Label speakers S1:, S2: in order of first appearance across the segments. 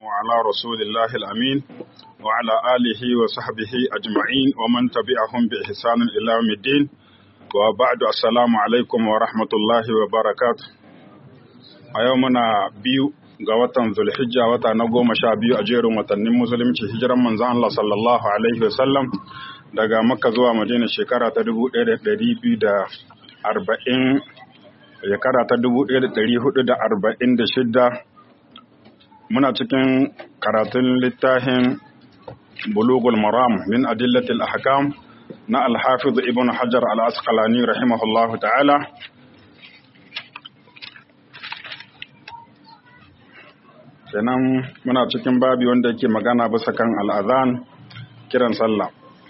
S1: وعلى رسول الله الأمين وعلى آله وصحبه أجمعين ومن تبعهم بإحسان إلى يوم الدين وبعد السلام عليكم ورحمة الله وبركاته أيومنا بيو ga watan Zulhijja wata na goma sha biyu a jerin watannin musulunci hijiran manzon Allah sallallahu alaihi wasallam daga Makka zuwa Madina shekara ta dubu ɗaya da ɗari biyu da arba'in shekara ta dubu ɗaya da ɗari hudu da arba'in da shidda muna cikin karatun littafin bulugul maram min adillatil ahkam na alhafiz ibn hajar al-asqalani rahimahullahu ta'ala kenan muna cikin babi wanda yake magana bisa kan al'azan kiran sallah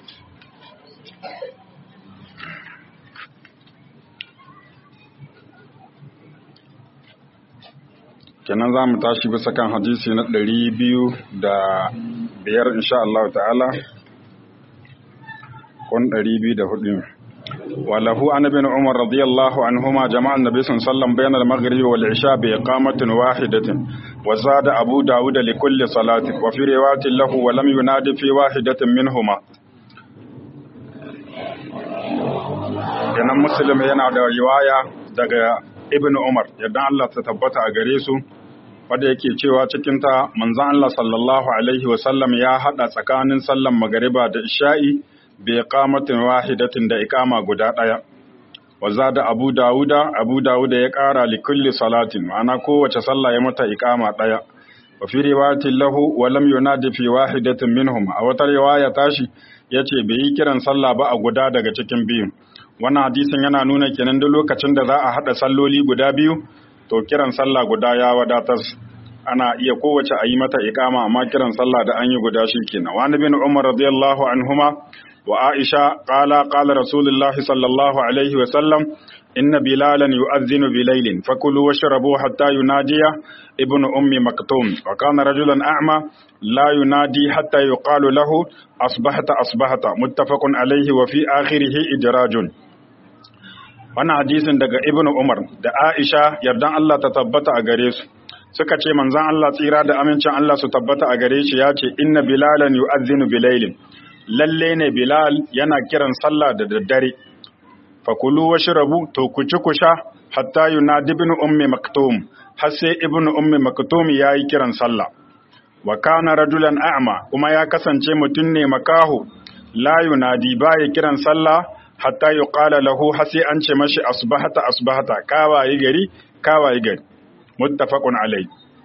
S1: kenan za mu tashi bisa kan hadisi na ɗari biyu da biyar insha Allah ta'ala kun ɗari biyu da hudu وله عن ابن عمر رضي الله عنهما جمع النبي صلى الله عليه وسلم بين المغرب والعشاء بإقامة واحدة وزاد أبو داود لكل صلاة وفي رواية له ولم ينادي في واحدة منهما kenan muslim yana da riwaya daga ibn umar yadda Allah ta tabbata a gare su wanda yake cewa cikin ta manzon Allah sallallahu alaihi wasallam ya hada tsakanin sallan magariba da isha'i bi iqamatin wahidatin da iqama guda daya wa zada abu dauda abu dauda ya kara li kulli salatin ma'ana kowace sallah ya mata iqama daya wa fi riwayatin lahu wa lam yunadi fi wahidatin minhum a wata riwaya tashi yace bai yi kiran sallah ba a guda daga cikin biyu wannan hadisin yana nuna kenan duk lokacin da za a hada salloli guda biyu to kiran sallah guda ya wadatar ana iya kowace a yi mata iqama amma kiran sallah da an yi guda shi kenan wa bin umar radiyallahu anhuma وعائشة قال قال رسول الله صلى الله عليه وسلم إن بلالا يؤذن بليل فكلوا واشربوا حتى ينادي ابن أم مكتوم وكان رجلا أعمى لا ينادي حتى يقال له أصبحت أصبحت متفق عليه وفي آخره إدراج wannan hadisin daga ibnu umar da aisha yardan Allah ta tabbata a gare su suka ce manzon Allah tsira da amincin Allah su tabbata a gare shi ya ce inna bilalan yu'adhdhinu bilailin lalle ne Bilal yana kiran sallah da daddare fakulu washrabu to ku ci ku sha hatta yunadi ibn ummi maktum har sai ibn ummi maktum yayi kiran sallah wa kana rajulan a'ma kuma ya kasance mutum ne makahu la yunadi baya kiran sallah hatta yuqala lahu har sai an ce mashi asbahata asbahata kawaye gari kawaye gari muttafaqun alai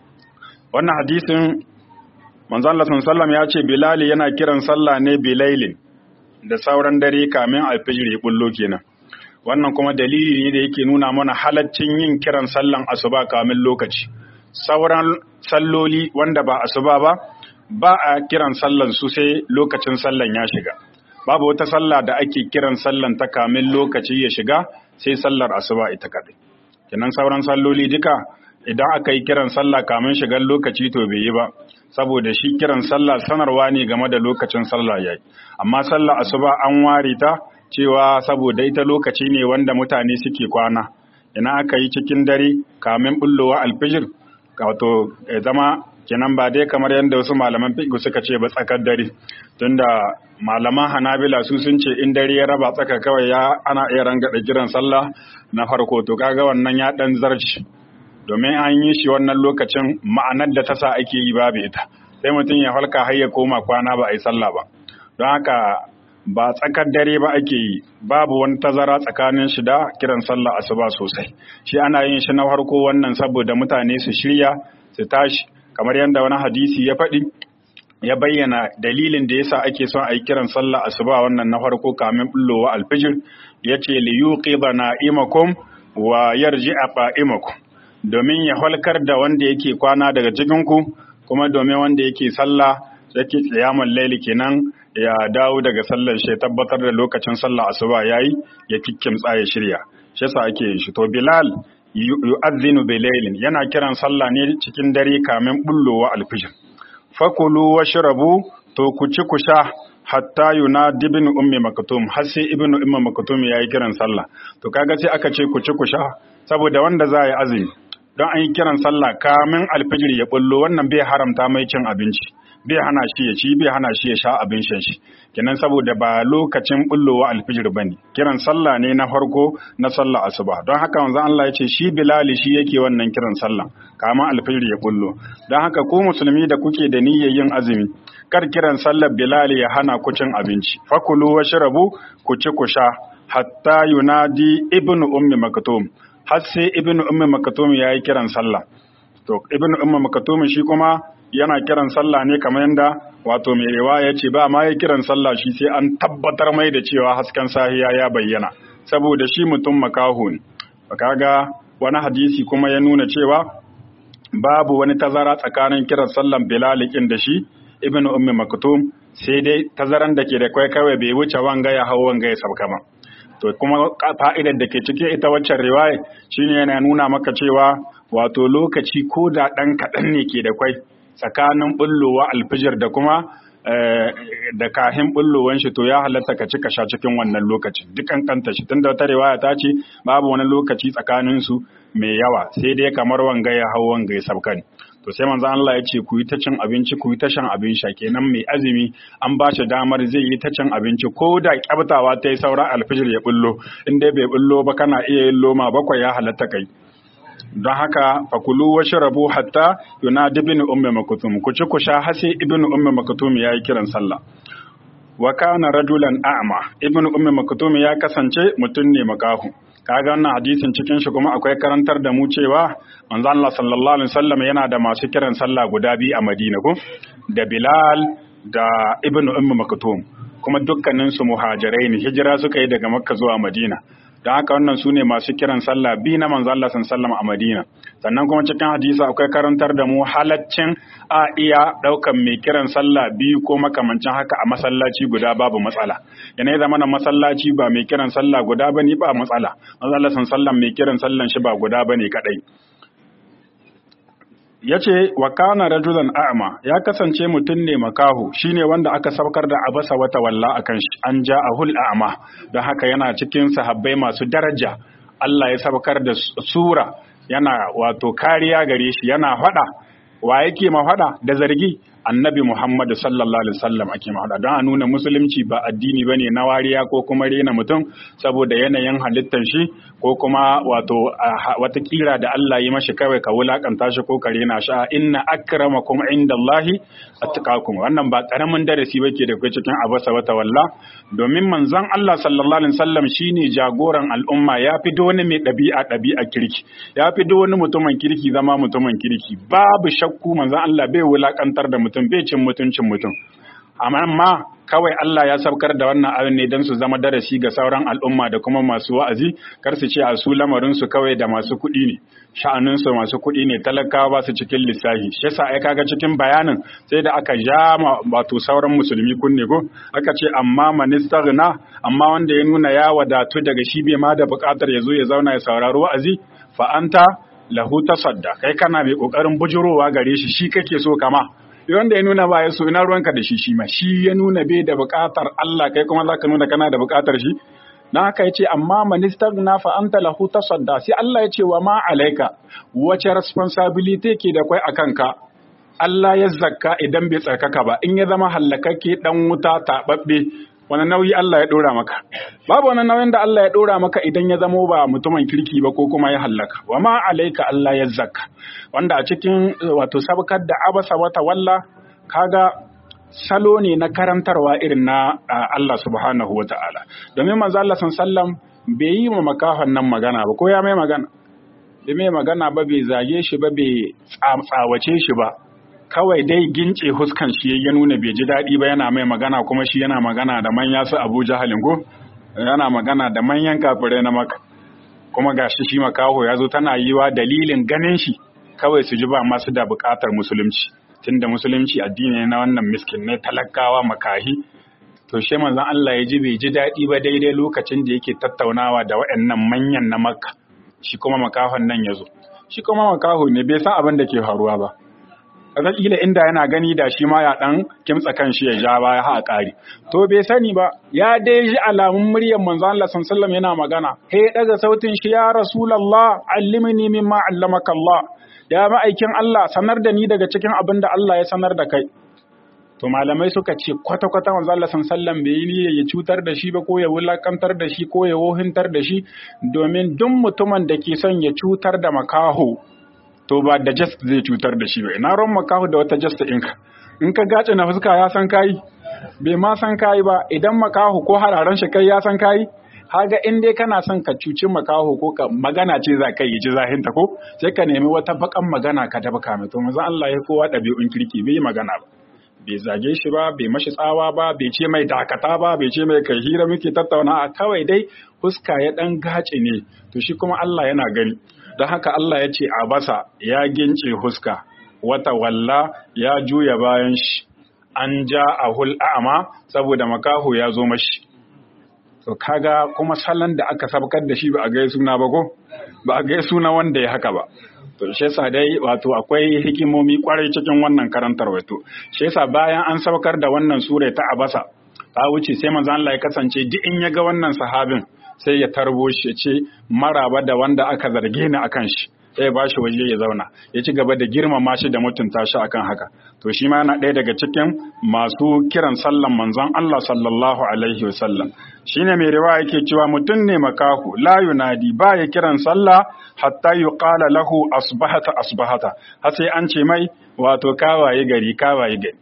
S1: wannan hadisin manzo Allah sallallahu ya ce Bilal yana kiran sallah ne bilailin da sauran dare kamin alfijir ya bullo kenan wannan kuma dalili ne da yake nuna mana halaccin yin kiran sallan asuba kamin lokaci sauran salloli wanda ba asuba ba ba a kiran sallan su sai lokacin sallan ya shiga babu wata sallah da ake kiran sallan ta kamin lokaci ya shiga sai sallar asuba ita kadai kenan sauran salloli duka idan aka yi kiran sallah kamin shigar lokaci to bai yi ba saboda shi kiran sallah sanarwa ne game da lokacin sallah yayi amma sallah asuba an ware ta cewa saboda ita lokaci ne wanda mutane suke kwana ina aka yi cikin dare kamin bullowa alfijir wato zama kenan ba dai kamar yadda wasu malaman fiqh suka ce ba tsakar dare tunda malaman hanabila su sun ce in dare ya raba tsaka kawai ya ana iya rangada kiran sallah na farko to kaga wannan ya dan zarci domin an yi shi wannan lokacin ma'anar da ta sa ake yi babu ita sai mutum ya falka har ya koma kwana ba a yi sallah ba don haka ba tsakar dare ba ake yi babu wani tazara tsakanin shi da kiran sallah asuba sosai shi ana yin shi na farko wannan saboda mutane su shirya su tashi kamar yadda wani hadisi ya faɗi ya bayyana dalilin da yasa ake son a yi kiran sallah asuba wannan na farko kamin bullowa alfijir ya ce li yuqidha na'imakum wa yarji'a qa'imakum domin ya halkar da wanda yake kwana daga cikinku kuma domin wanda yake sallah yake tsayaman laili kenan ya dawo daga sallar shi tabbatar da lokacin sallah asuba yayi ya kikkimtsa ya shirya shi yasa ake yin shi to bilal yu'adhdhinu bilailin yana kiran sallah ne cikin dare kamin bullowa alfijir fakulu washrabu to ku ci ku sha hatta yunadi ibn ummi maktum har sai ibn ummi maktum yayi kiran sallah to kaga sai aka ce ku ci ku sha saboda wanda za yi azumi don an yi kiran sallah kamin alfijir ya bullo wannan bai haramta mai cin abinci bai hana shi ya ci bai hana shi ya sha abin shan shi kenan saboda ba lokacin bullowa alfijir bane kiran sallah ne na farko na sallah asuba don haka manzo Allah ya ce shi bilali shi yake wannan kiran sallah kama alfijir ya bullo don haka ku musulmi da kuke da niyyar yin azumi kar kiran sallar bilali ya hana ku cin abinci fakulu washrabu ku ci ku sha hatta yunadi ibnu ummi maktum har sai ibnu ummi maktum yayi kiran sallah to ibnu ummi maktum shi kuma yana kiran sallah ne kamar yadda wato mai riwaya ce ba ma ya kiran sallah shi sai an tabbatar mai da cewa hasken sahiya ya bayyana saboda shi mutum makaho ne kaga wani hadisi kuma ya nuna cewa babu wani tazara tsakanin kiran sallan bilalikin da shi ibnu ummi maktum sai dai tazaran da ke da kai kawai bai wuce wanga ya hau wanga ya sauka ba to kuma fa'idar da ke cikin ita waccan riwaya shine yana nuna maka cewa wato lokaci ko da ɗan kaɗan ne ke da kwai tsakanin bullowa alfijir da kuma da kahin bullowan shi to ya halatta ka cika sha cikin wannan lokacin dukan kanta shi tunda wata riwaya ta ce babu wani lokaci tsakanin su mai yawa sai dai kamar wanga ya hau wanga ya sabka ne to sai manzo Allah ya ce ku yi ta cin abinci ku yi ta shan abin sha kenan mai azumi an ba shi damar zai yi ta cin abinci ko da kyabtawa ta yi saura alfijir ya bullo in dai bai bullo ba kana iya yin loma bakwai ya halatta kai don haka fakulu wa shirabu hatta yunadi ibn ummi maktum ku ci ku sha hasi ibn ummi maktum yayi kiran sallah wa kana rajulan a'ma ibn ummi maktum ya kasance mutum ne makahu kaga wannan hadisin cikin shi kuma akwai karantar da mu cewa manzo Allah sallallahu alaihi wasallam yana da masu kiran sallah guda biyu a Madina ko da Bilal da ibn ummi maktum kuma dukkanin su muhajirai ne hijira suka yi daga Makka zuwa Madina don haka wannan su ne masu kiran sallah bi na manzo Allah sallallahu a Madina sannan kuma cikin hadisi akwai karantar da mu halaccin a iya daukan mai kiran sallah biyu ko makamancin haka a masallaci guda babu matsala yana zama na masallaci ba mai kiran sallah guda bane ba matsala manzo Allah sallallahu mai kiran sallan shi ba guda bane kadai ya ce wa kana rajulan a'ma ya kasance mutum ne makahu shine wanda aka saukar da abasa wata walla akan shi an ja ahul a'ma don haka yana cikin sahabbai masu daraja Allah ya saukar da sura yana wato kariya gare shi yana fada wa yake ma fada da zargi annabi Muhammad sallallahu alaihi wasallam ake mahada don a nuna musulunci ba addini bane na wariya ko kuma rena mutum saboda yanayin halittar shi ko kuma wato wata kira da Allah yi mashi kawai ka wulakanta shi ko ka rena shi inna akramakum indallahi attaqakum wannan ba karamin darasi bake da kai cikin abasa wata walla domin manzon Allah sallallahu alaihi wasallam shine jagoran al'umma ya fi wani mai ɗabi'a ɗabi'a kirki ya fi wani mutumin kirki zama mutumin kirki babu shakku manzon Allah bai wulakantar da mutum bai cin mutuncin mutum amma kawai Allah ya saukar da wannan abin ne don su zama darasi ga sauran al'umma da kuma masu wa'azi kar su ce a su lamarin su kawai da masu kuɗi ne sha'anin su masu kuɗi ne talakawa ba su cikin lissafi shi yasa ai kaga cikin bayanin sai da aka ja wato sauran musulmi kunne ko aka ce amma manistaghna amma wanda ya nuna ya wadatu daga shi bai ma da buƙatar ya zo ya zauna ya saurari wa'azi fa anta lahu tasadda kai kana mai kokarin bujurowa gare shi shi kake so kama wanda ya nuna ba ya so ina ruwanka da shi shi ma shi ya nuna bai da buƙatar Allah kai kuma zaka nuna kana da buƙatar shi na haka yace amma minister na fa anta lahu tasadda sai Allah ya ce wa ma alaika wace responsibility ke da kai akan ka Allah ya zakka idan bai tsarkaka ba in ya zama hallakakke dan wuta tababbe wani nauyi Allah ya ɗora maka babu wani nauyin da Allah ya ɗora maka idan ya zamo ba mutumin kirki ba ko kuma ya hallaka wa ma alaika Allah ya zakka wanda a cikin wato sabkar da abasa wata walla kaga salo ne na karantarwa irin na Allah subhanahu wa ta'ala domin manzo Allah sallam bai yi ma makahon nan magana ba ko ya mai magana bai mai magana ba bai zage shi ba bai tsawace shi ba kawai dai gince huskan shi ya nuna bai ji daɗi ba yana mai magana kuma shi yana magana da manya su Abu Jahalin ko yana magana da manyan kafirai na maka kuma gashi shi makaho ya zo tana yiwa dalilin ganin shi kawai su ji ba masu da buƙatar musulunci tunda musulunci addini na wannan miskin ne talakawa makahi to shi manzon Allah ya ji bai ji daɗi ba daidai lokacin da yake tattaunawa da waɗannan manyan na makka shi kuma makahon nan ya zo shi kuma makaho ne bai san abin da ke faruwa ba kila inda yana gani da shi ma ya dan kimtsa kanshi ya ja baya ha ƙari to bai sani ba ya dai ji alamun muryar manzo Allah sallallahu yana magana he daga sautin shi ya rasulullah allimni mimma allamaka Allah ya ma'aikin Allah sanar da ni daga cikin abin da Allah ya sanar da kai to malamai suka ce kwata-kwata manzo Allah sallallahu bai yi niyya ya cutar da shi ba ko ya wulakantar da shi ko ya wohintar da shi domin duk mutumin da ke son ya cutar da makaho to ba da just zai cutar da shi ba ina ron makaho da wata just ɗinka in ka gace na fuska ya san kai bai ma san kai ba idan makaho ko hararen shi kai ya san kai haga in dai kana son ka cuci makaho ko ka magana ce za ka yi ji zahinta ko sai ka nemi wata bakan magana ka taɓa kame to manzo Allah ya kowa ɗabi'un kirki bai magana ba bai zage shi ba bai mashi tsawa ba bai ce mai dakata ba bai ce mai kai hira muke tattauna a kawai dai huska ya dan gace ne to shi kuma Allah yana gani don haka Allah ya ce a basa ya gince huska wata walla ya juya bayan shi an ja a hul'a'ama saboda makaho ya zo mashi to kaga kuma salon da aka sabkar da shi ba a gai suna ba ko ba a gai suna wanda ya haka ba to shi yasa dai wato akwai hikimomi kwarai cikin wannan karantar wato shi yasa bayan an saukar da wannan sura ta abasa ta wuce sai manzo Allah ya kasance duk in ya ga wannan sahabin sai ya tarbo shi ya ce maraba da wanda aka zarge ni akan shi sai ya bashi waje ya zauna ya ci gaba da girmama shi da mutunta shi akan haka to shi ma yana ɗaya daga cikin masu kiran sallan manzon Allah sallallahu alaihi wasallam shine mai riwaya yake cewa mutum ne makahu la yunadi ba ya kiran sallah hatta yuqala lahu asbahata asbahata har sai an ce mai wato kawaye gari kawaye gari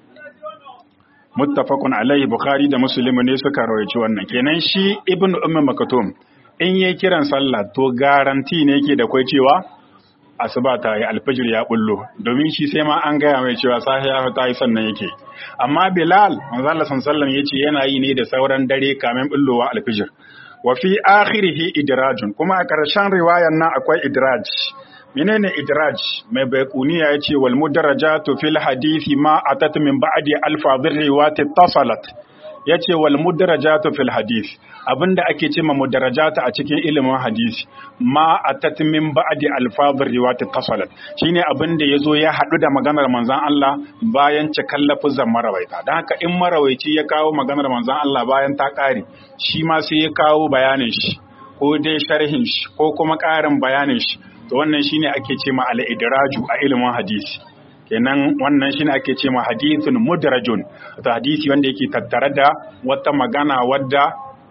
S1: muttafaqun alaihi bukhari da muslim ne suka rawaici wannan kenan shi ibnu ummu makatum in yayi kiran sallah to garanti ne yake da kai cewa asuba ta yi alfajir ya bullo domin shi sai ma an gaya mai cewa sahiya ta yi sannan yake amma bilal manzo Allah sallallahu yace yana yi ne da sauran dare kamin bullowa alfajir wa fi akhirih idrajun kuma a karshen riwayar nan akwai idraj menene idraj mai baikuniya yace wal mudarajatu fil hadisi ma atat min ba'di alfadhir riwayat tasalat yace wal mudarajatu fil hadith abinda ake ce ma mudarajata a cikin ilimin hadisi ma atat min ba'di alfadhir riwayat tasalat shine abinda yazo ya hadu da maganar manzon Allah bayan cikan lafuzan marawaita dan haka in marawaici ya kawo maganar manzon Allah bayan ta kare shi ma sai ya kawo bayanin shi ko dai sharhin shi ko kuma ƙarin bayanin shi to wannan shine ake ce ma al-idraju a ilimin hadisi kenan wannan shine ake ce ma hadithun mudrajun to hadisi wanda yake tattare da wata magana wadda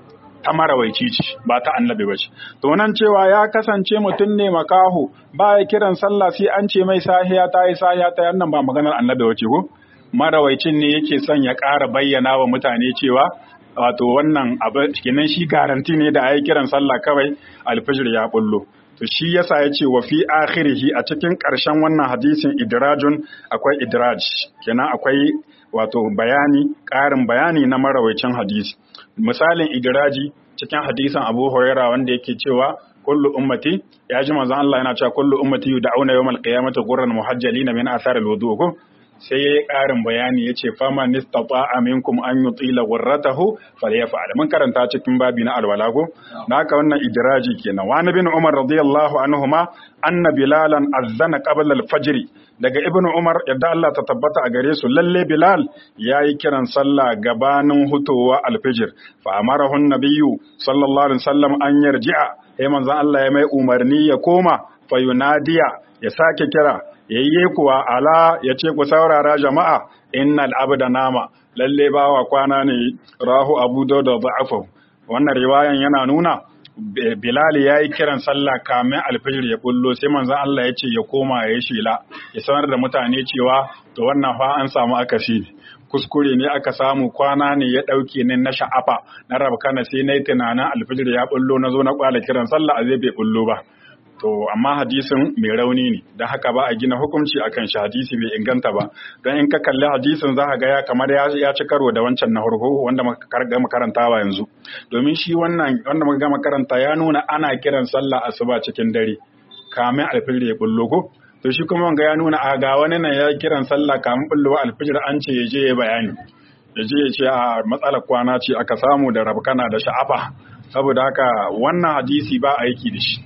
S1: ta marawaici ce ba ta annabi ba ce to nan cewa ya kasance mutum ne makaho ba ya kiran sallah sai an ce mai sahiya ta yi sahiya ta yannan ba maganar annabi wace ko marawaicin ne yake son ya ƙara bayyana wa mutane cewa wato wannan abu kenan shi garanti ne da ayi kiran sallah kawai alfijir ya bullo to shi yasa ya ce wa fi akhirihi a cikin ƙarshen wannan hadisin idrajun akwai idraj kenan akwai wato bayani ƙarin bayani na marawaicin hadisi misalin idraji cikin hadisin Abu Huraira wanda yake cewa kullu ummati ya ji manzon Allah yana cewa kullu ummati yud'auna yawmal qiyamati ghurran muhajjalina min athar al-wudu ko sai yayi ƙarin bayani yace fama nistata'a minkum an yutila ghurratahu falyaf'al mun karanta cikin babi na alwala ko haka wannan idraji kenan wa nabi Umar radiyallahu anhuma anna bilalan azzana qabla al-fajr daga ibn Umar yadda Allah ta tabbata a gare su lalle Bilal yayi kiran sallah gabanin hutowa al-fajr fa amarahu an-nabiyyu sallallahu alaihi wasallam an yarji'a sai manzon Allah ya mai umarni ya koma fa yunadiya ya sake kira yayye kuwa ala ya ce ku saurara jama'a innal abda nama lalle bawa kwana ne rahu abu da da'afu wannan riwayan yana nuna Bilal ya yi kiran sallah kamin alfijir ya bullo sai manzon Allah ya ce ya koma ya yi shela ya sanar da mutane cewa to wannan fa an samu akasi kuskure ne aka samu kwana ne ya ɗauke ni na sha'afa na rabkana sai na yi tunanin alfijir ya bullo na zo na kwala kiran sallah a zai bai bullo ba to amma hadisin mai rauni ne don haka ba a gina hukunci akan shi hadisi bai inganta ba don in ka kalli hadisin za ka ga ya kamar ya ci karo da wancan na farko wanda muka gama karantawa yanzu domin shi wannan wanda muka gama karanta ya nuna ana kiran sallah asuba cikin dare kamin alfijir ya bullo ko to shi kuma wanga ya nuna a ga wani nan ya kiran sallah kamin bullo alfijir an ce ya je ya bayani ya je ya ce a matsalar kwana ce aka samu da rabkana da sha'afa saboda haka wannan hadisi ba aiki da shi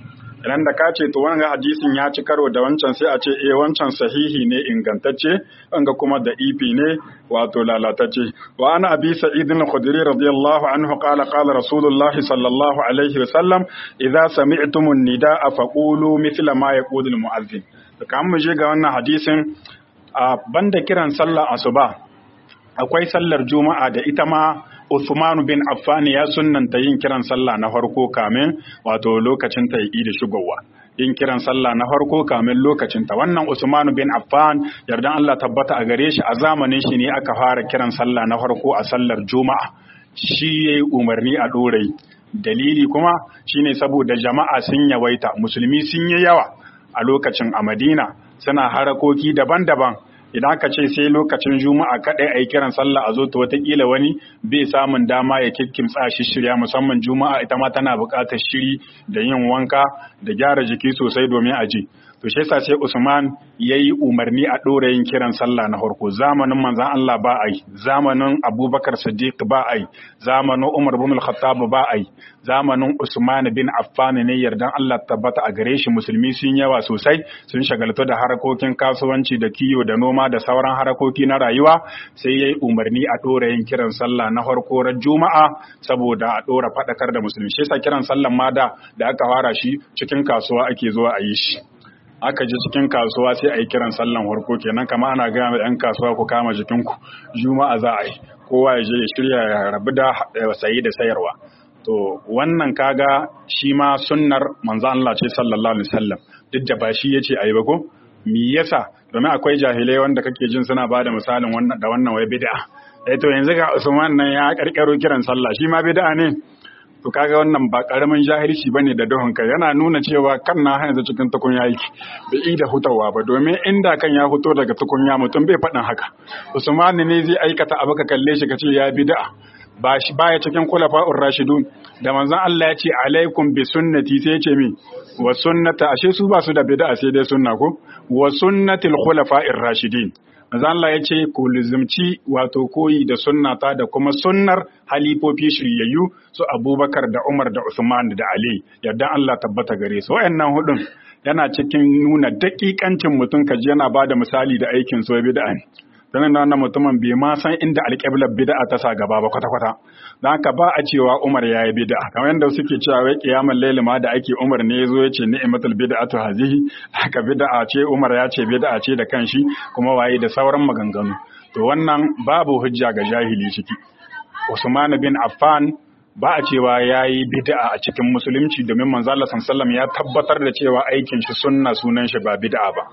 S1: idan da ka ce to wannan hadisin ya ci karo da wancan sai a ce eh wancan sahihi ne ingantacce wanga kuma da ifi ne wato lalatacce wa ana abi sa'id al-khudri radiyallahu anhu qala qala rasulullahi sallallahu alaihi wa sallam idza sami'tumun nidaa faqulu mithla ma yaqulu al-mu'adhdhin kan mu je ga wannan hadisin a banda kiran sallar asuba akwai sallar juma'a da ita ma Uthman bin Affan ya sunnanta yin kiran sallah na farko kamin wato lokacin ta yi da shigowa yin kiran sallah na farko kamin lokacin ta wannan Usman bin Affan yardan Allah tabbata a gare shi a zamanin shi ne aka fara kiran sallah na farko a sallar juma'a shi yayi umarni a dorai dalili kuma shine saboda jama'a sun yawaita musulmi sun yi yawa a lokacin a Madina suna harakoki daban-daban idan aka ce sai lokacin juma'a kaɗai a yi kiran sallah a zo ta watakila wani bai samun dama ya kikkimtsa shi shirya musamman juma'a ita ma tana buƙatar shiri da yin wanka da gyara jiki sosai domin a ji to shi yasa sai Usman yayi umarni a ɗora yin kiran sallah na farko zamanin manzon Allah ba ai zamanin Abubakar Siddiq ba ai zamanin Umar bin Al-Khattab ba ai zamanin Usman bin Affan ne yardan Allah tabbata a gare shi musulmi sun yawa sosai sun shagaltu da harakokin kasuwanci da kiyo da noma da sauran harakoki na rayuwa sai yayi umarni a ɗora yin kiran sallah na farko ran Juma'a saboda a ɗora faɗakar da musulmi shi yasa kiran sallan ma da da aka fara shi cikin kasuwa ake zuwa a yi shi aka ji cikin kasuwa sai a yi kiran sallan harko kenan kama ana gaya mai yan kasuwa ku kama jikinku juma'a za a yi kowa ya je ya shirya ya rabu da sayi da sayarwa to wannan kaga shi ma sunnar manzo Allah ce sallallahu alaihi wasallam duk da ba shi yace ayi ba ko me yasa domin akwai jahilai wanda kake jin suna bada misalin wannan da wannan wai bid'a eh to yanzu ga Usman nan ya karkaro kiran sallah shi ma bid'a ne to kaga wannan ba karamin jahilci bane da duhun kai yana nuna cewa kan na yanzu cikin tukunya yake bai yi da hutawa ba domin inda kan ya fito daga tukunya mutum bai faɗin haka Usman ne zai aikata abu ka kalle shi ka ce ya bid'a ba shi baya cikin kulafa'ur rashidun da manzon Allah ya ce alaikum bi sunnati sai ya ce mi wa sunnata ashe su ba su da bid'a sai dai sunna ko wa sunnatil khulafa'ir rashidin manzon Allah ya ce ku lizimci wato koyi da sunnata da kuma sunnar halifofi shiryayyu su Abubakar da Umar da Usman da Ali yadda Allah tabbata gare su wayannan hudun yana cikin nuna dakikancin mutum kaji yana bada misali da aikin so bid'a ne sanin da wannan mutumin bai ma san inda alƙiblar bid'a ta sa gaba ba kwata-kwata don haka ba a cewa Umar ya yi bid'a kamar yadda suke cewa wai kiyamar laili ma da ake Umar ne ya zo ya ce ni'matul bid'atu hazihi haka bid'a ce Umar ya ce bid'a ce da kanshi kuma waye da sauran maganganu to wannan babu hujja ga jahili ciki Usman bin Affan ba a cewa ya yi bid'a a cikin musulunci domin manzo Allah sallallahu ya tabbatar da cewa aikin shi sunna sunan shi ba bid'a ba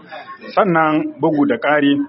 S1: sannan bugu da ƙari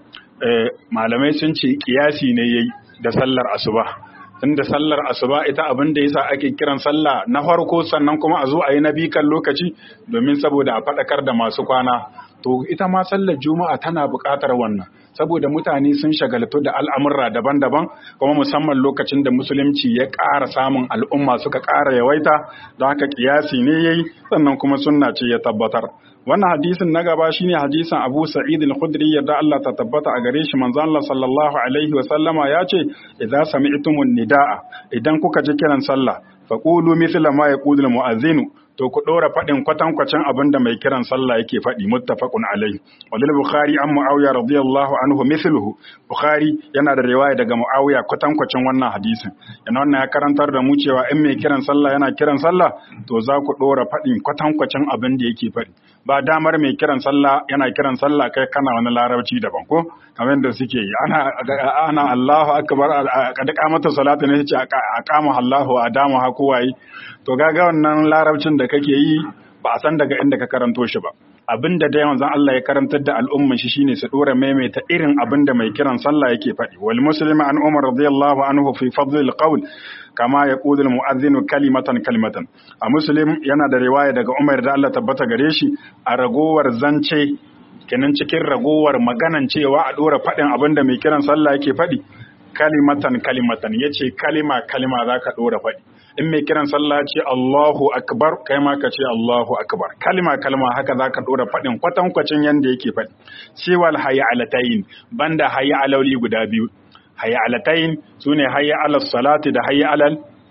S1: malamai sun ce kiyasi ne yayi da sallar asuba tunda sallar asuba ita abin da yasa ake kiran sallah na farko sannan kuma a zo a yi na bikan lokaci domin saboda a faɗakar da masu kwana to ita ma sallar juma'a tana buƙatar wannan saboda mutane sun shagaltu da al'amurra daban-daban kuma musamman lokacin da musulunci ya ƙara samun al'umma suka ƙara yawaita don haka kiyasi ne yayi sannan kuma sunna ce ya tabbatar wannan hadisin na gaba shine hadisin Abu Sa'id al-Khudri yadda Allah ta tabbata a gare shi manzon Allah sallallahu alaihi wa sallama ya ce idza sami'tumun nidaa idan kuka ji kiran sallah faqulu mithla ma yaqulu al-mu'adhdhin to ku ɗora faɗin kwatankwacin abin da mai kiran sallah yake faɗi muttafaqun alaihi walil bukhari an muawiya radiyallahu anhu mithluhu bukhari yana da riwaya daga muawiya kwatankwacin wannan hadisin yana wannan ya karantar da mu cewa in mai kiran sallah yana kiran sallah to za ku ɗora faɗin kwatankwacin abin da yake faɗi ba damar mai kiran sallah yana kiran sallah kai kana wani larabci daban ko kamar yadda suke yi ana ana Allahu akbar kad qamata salatu ne ce aqama Allahu adamu ha kowaye to gaga wannan larabcin da kake yi ba a san daga inda ka karanto shi ba abin da dai manzon Allah ya karantar da al'umman shi shine su dora maimaita irin abin da mai kiran sallah yake faɗi wal muslima an umar radiyallahu anhu fi fadl al qawl kama yaqulu al mu'adhdhin kalimatan kalimatan a muslim yana da riwaya daga umar da Allah tabbata gare shi a ragowar zance kenan cikin ragowar maganan cewa a dora faɗin abin da mai kiran sallah yake faɗi kalimatan kalimatan yace kalima kalima zaka dora faɗi in mai kiran sallah ce Allahu akbar kai ma ka ce Allahu akbar kalma kalma haka zaka dora fadin kwatankwacin yanda yake fadi siwal hayya alatayn banda hayya alauli guda biyu hayya alatayn sune hayya alal salati da hayya alal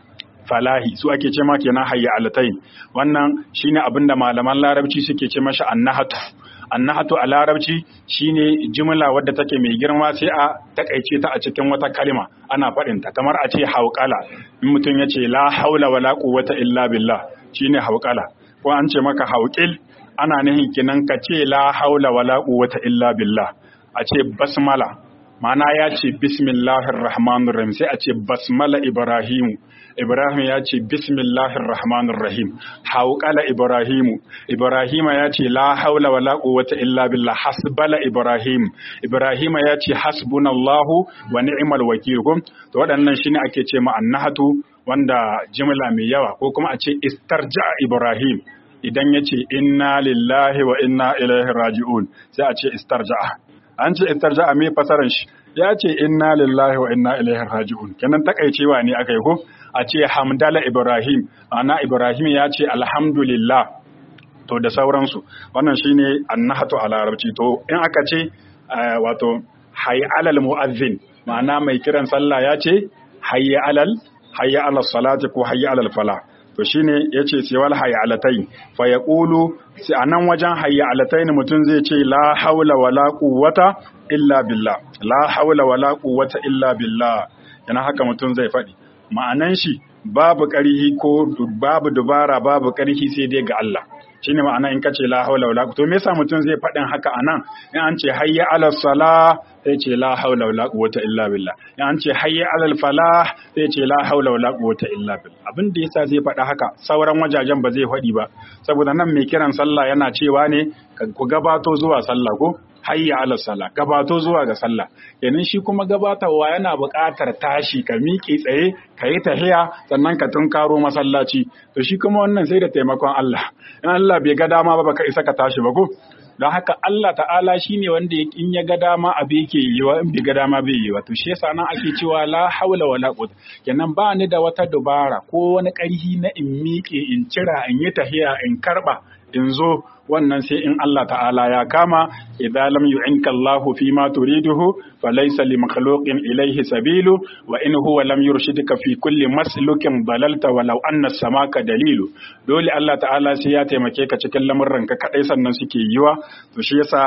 S1: falahi su ake ce ma kenan hayya alatai wannan shine abin da malaman larabci suke ce masa annahatu annahatu a larabci shine jimla wadda take mai girma sai a takaice ta a cikin wata kalma ana faɗin ta kamar a ce hauƙala in mutum ya ce la haula wala quwwata illa billah shine hauƙala ko an ce maka hauƙil ana nihin kinan ka ce la haula wala quwwata illa billah a ce basmala ma'ana ya ce bismillahir rahmanir rahim sai a ce basmala ibrahimu ibrahim ya ce bismillahir rahmanir rahim hauqala ibrahimu ibrahima ya ce la haula wala quwwata illa billah hasbala ibrahim ibrahima ya ce hasbunallahu wa ni'mal wakil to waɗannan shine ake ce ma annahatu wanda jimla mai yawa ko kuma a ce istarja ibrahim idan ya ce inna lillahi wa inna ilaihi raji'un sai a ce istarja'a an ce istarja'a me fasaran shi ya ce inna lillahi wa inna ilaihi raji'un kenan takaicewa ne aka yi ko a ce hamdala ibrahim ana ibrahim ya ce alhamdulillah to da sauransu wannan shine annahatu a larabci to in aka ce wato hayya alal mu'azzin ma'ana mai kiran sallah ya ce hayya alal hayya alal salati ko hayya alal fala to shine yace siwal hayalatai fa yaqulu sai anan wajen hayalatai ne mutum zai ce la haula wala quwwata illa billah la haula wala quwwata illa billah yana haka mutum zai faɗi ma'anan shi babu ƙarhi ko babu dubara babu ƙarhi sai dai ga Allah shine ma'ana in kace la haula wala to me yasa mutum zai faɗin haka anan in an ce hayya ala salah sai ce la haula wala quwwata illa billah in an ce hayya ala falah sai ce la haula wala quwwata illa billah abin da yasa zai faɗa haka sauran wajajen ba zai faɗi ba saboda nan mai kiran sallah yana cewa ne ku gabato zuwa sallah ko hayya ala sallah gabato zuwa ga sallah kenan shi kuma gabatarwa yana buƙatar tashi ka miƙe tsaye ka yi tahiya sannan ka tunkaro masallaci to shi kuma wannan sai da taimakon Allah in Allah bai ga dama ba baka isa ka tashi ba ko don haka Allah ta'ala shine wanda in ya ga dama abu yake yi wa in bai ga dama bai yi wa to shi yasa nan ake cewa la haula wala quwwata kenan ba ni da wata dubara ko wani ƙarhi na in miƙe in cira in yi tahiya in karba in zo wannan sai in Allah ta'ala ya kama idan lam yu'inka Allah fi ma turiduhu falaysa li makhluqin ilayhi sabilu wa in huwa lam yurshidka fi kulli maslukin dalalta walau anna samaka dalilu dole Allah ta'ala sai ya taimake ka cikin lamurran ka kadai sannan suke yiwa to shi yasa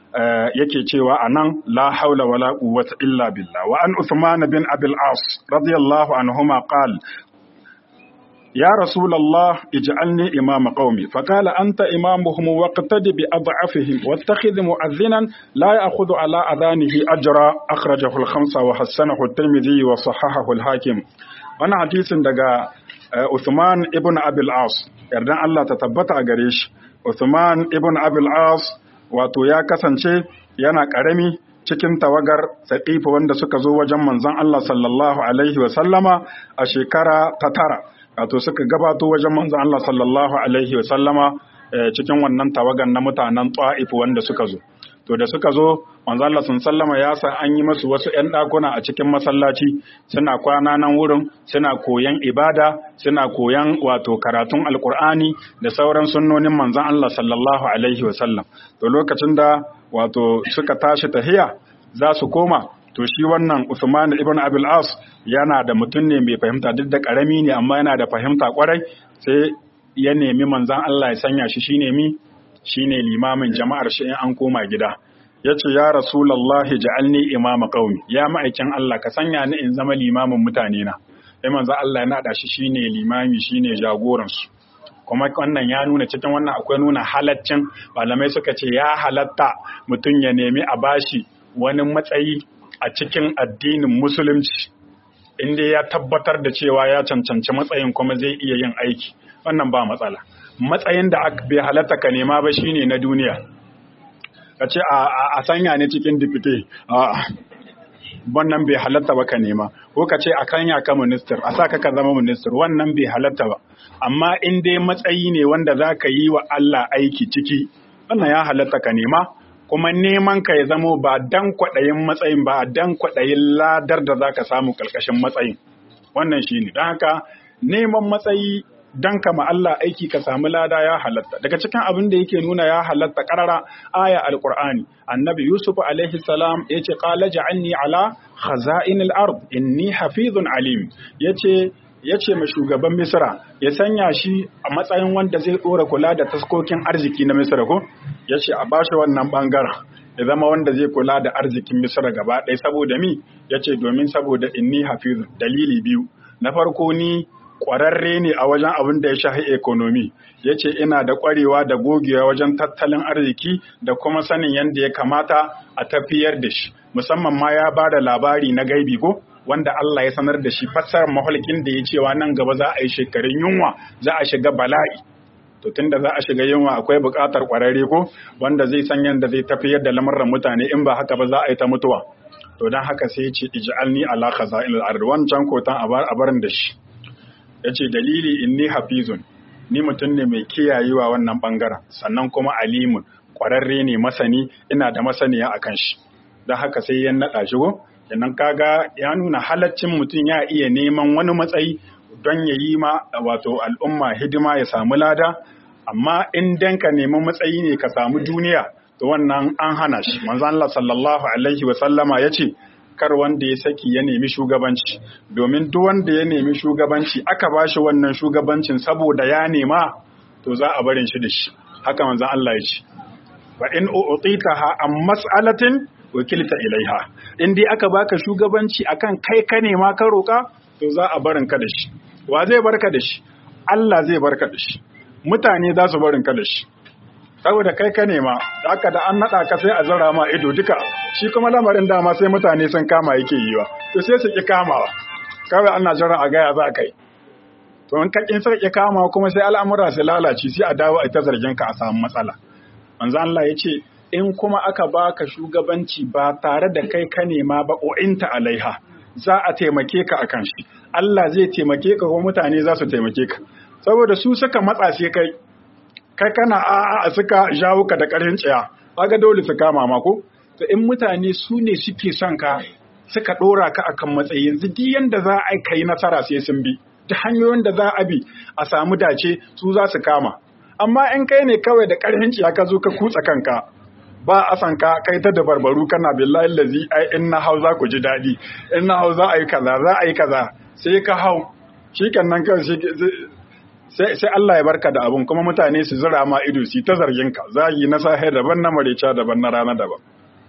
S1: yake cewa anan la haula wala quwwata illa billah wa an Uthman bin Abil As radiyallahu anhuma qala يا رسول الله اجعلني إمام قومي فقال أنت إمامهم واقتد بأضعفهم واتخذ مؤذنا لا يأخذ على أذانه أجرا أخرجه الخمسة وحسنه الترمذي وصححه الحاكم وانا حديث دقا عثمان ابن أبي العاص يردان الله تتبت أغريش عثمان ابن أبي العاص wato ya kasance yana ƙarami cikin tawagar saƙifa wanda suka zo wajen manzon Allah sallallahu alaihi wa sallama a shekara ta tara wato suka gabato wajen manzon Allah sallallahu alaihi wa sallama cikin wannan tawagan na mutanen Ta'if wanda suka zo to da suka zo manzon Allah sallama ya sa an yi musu wasu ƴan ɗakuna a cikin masallaci suna kwana nan wurin suna koyan ibada suna koyan wato karatun alkur'ani da sauran sunnonin manzon Allah sallallahu alaihi wa sallam to lokacin da wato suka tashi tahiya za su koma to shi wannan Usman ibn Abil As yana da mutum ne mai fahimta duk da karami ne amma yana da fahimta kwarai sai ya nemi manzan Allah ya sanya shi shine mi shine limamin jama'ar shi in an koma gida yace ya rasulullahi ja'alni imama qaumi ya ma'aikin Allah ka sanya ni in zama limamin mutane na sai manzan Allah ya nada shi shine limami shine jagoran su kuma wannan ya nuna cikin wannan akwai nuna halaccin malamai suka ce ya halatta mutum ya nemi a bashi wani matsayi a cikin addinin musulunci inda ya tabbatar da cewa ya cancanci matsayin kuma zai iya yin aiki wannan ba matsala matsayin da bai halatta ka nema ba shine na duniya ka ce a sanya ne cikin dipite wannan bai halatta ba ka nema ko ka ce a kanya ka minister a sa ka ka zama minister wannan bai halatta ba amma in dai matsayi ne wanda za ka yi wa Allah aiki ciki wannan ya halatta ka nema kuma neman ka ya zamo ba dan kwaɗayin matsayin ba dan kwaɗayin ladar da za ka samu ƙarƙashin matsayin wannan shi ne don haka neman matsayi dan kama Allah aiki ka samu lada ya halatta daga cikin abin da yake nuna ya halatta karara aya alqur'ani annabi yusuf alaihi salam yace qala ja'alni ala khaza'inil ard inni hafizun alim yace ya ce ma shugaban misra ya sanya shi a matsayin wanda zai ɗora kula da taskokin arziki na misra ko ya ce a bashi wannan ɓangaren ya zama wanda zai kula da arzikin misra gaba ɗaya saboda mi ya ce domin saboda inni hafizu dalili biyu na farko ni ƙwararre ne a wajen abin da ya shahi ekonomi ya ce ina da ƙwarewa da gogewa wajen tattalin arziki da kuma sanin yadda ya kamata a tafiyar da shi musamman ma ya ba da labari na gaibi ko wanda Allah ya sanar da shi fassarar mahalkin da ya cewa nan gaba za a yi shekarun yunwa za a shiga bala'i to tunda za a shiga yunwa akwai buƙatar ƙwararre ko wanda zai san yadda zai tafiyar da lamuran mutane in ba haka ba za a yi ta mutuwa to don haka sai ya ce ij'alni ala khaza'il al-ard wancan kotan a barin da shi yace dalili inni hafizun ni mutum ne mai kiyayewa wannan bangaren sannan kuma alimun ƙwararre ne masani ina da masaniya akan shi don haka sai ya naɗa shi ko kenan kaga ya nuna halaccin mutum ya iya neman wani matsayi don ya yi ma wato al'umma hidima ya samu lada amma in dan ka nemi matsayi ne ka samu duniya to wannan an hana shi manzo Allah sallallahu alaihi wa sallama yace kar wanda ya saki ya nemi shugabanci domin duk wanda ya nemi shugabanci aka bashi wannan shugabancin saboda ya nema to za a barin shi da shi haka manzo Allah ya ce fa in u'titaha am mas'alatin wakilta ilaiha in dai aka baka shugabanci akan kai ka nema ka roka to za a barin ka da shi wa zai barka da shi Allah zai barka da shi mutane za su barin ka da shi saboda kai ka nema da aka da an nada ka sai a zara ma ido duka shi kuma lamarin dama sai mutane sun kama yake yiwa to sai su ki kamawa kawai ana jira a gaya za kai to in ka kin ki kamawa kuma sai al'amura su lalace sai a dawo a ta zargin ka a samu matsala manzo Allah ya ce in kuma aka baka shugabanci ba tare da kai ka nema ba o'inta alaiha za a taimake ka akan shi Allah zai taimake ka kuma mutane za su taimake ka saboda su suka matsa sai kai kai kana a a suka jawo ka da ƙarfin tsaya kaga dole su kama ma ko to in mutane su ne suke son ka suka ɗora ka akan matsayi yanzu duk yanda za a kai nasara sai sun bi ta hanyoyin da za a bi a samu dace su za su kama amma in kai ne kawai da ƙarfin ciya ka zo ka kutsa kanka ba a san ka kai ta da barbaru kana billahi lazi ai in na hau za ku ji daɗi in na hau za a yi kaza za a yi kaza sai ka hau shi nan kawai sai sai Allah ya barka da abun kuma mutane su zira ma ido su ta zargin ka zagi na sahe daban na marica daban na rana daban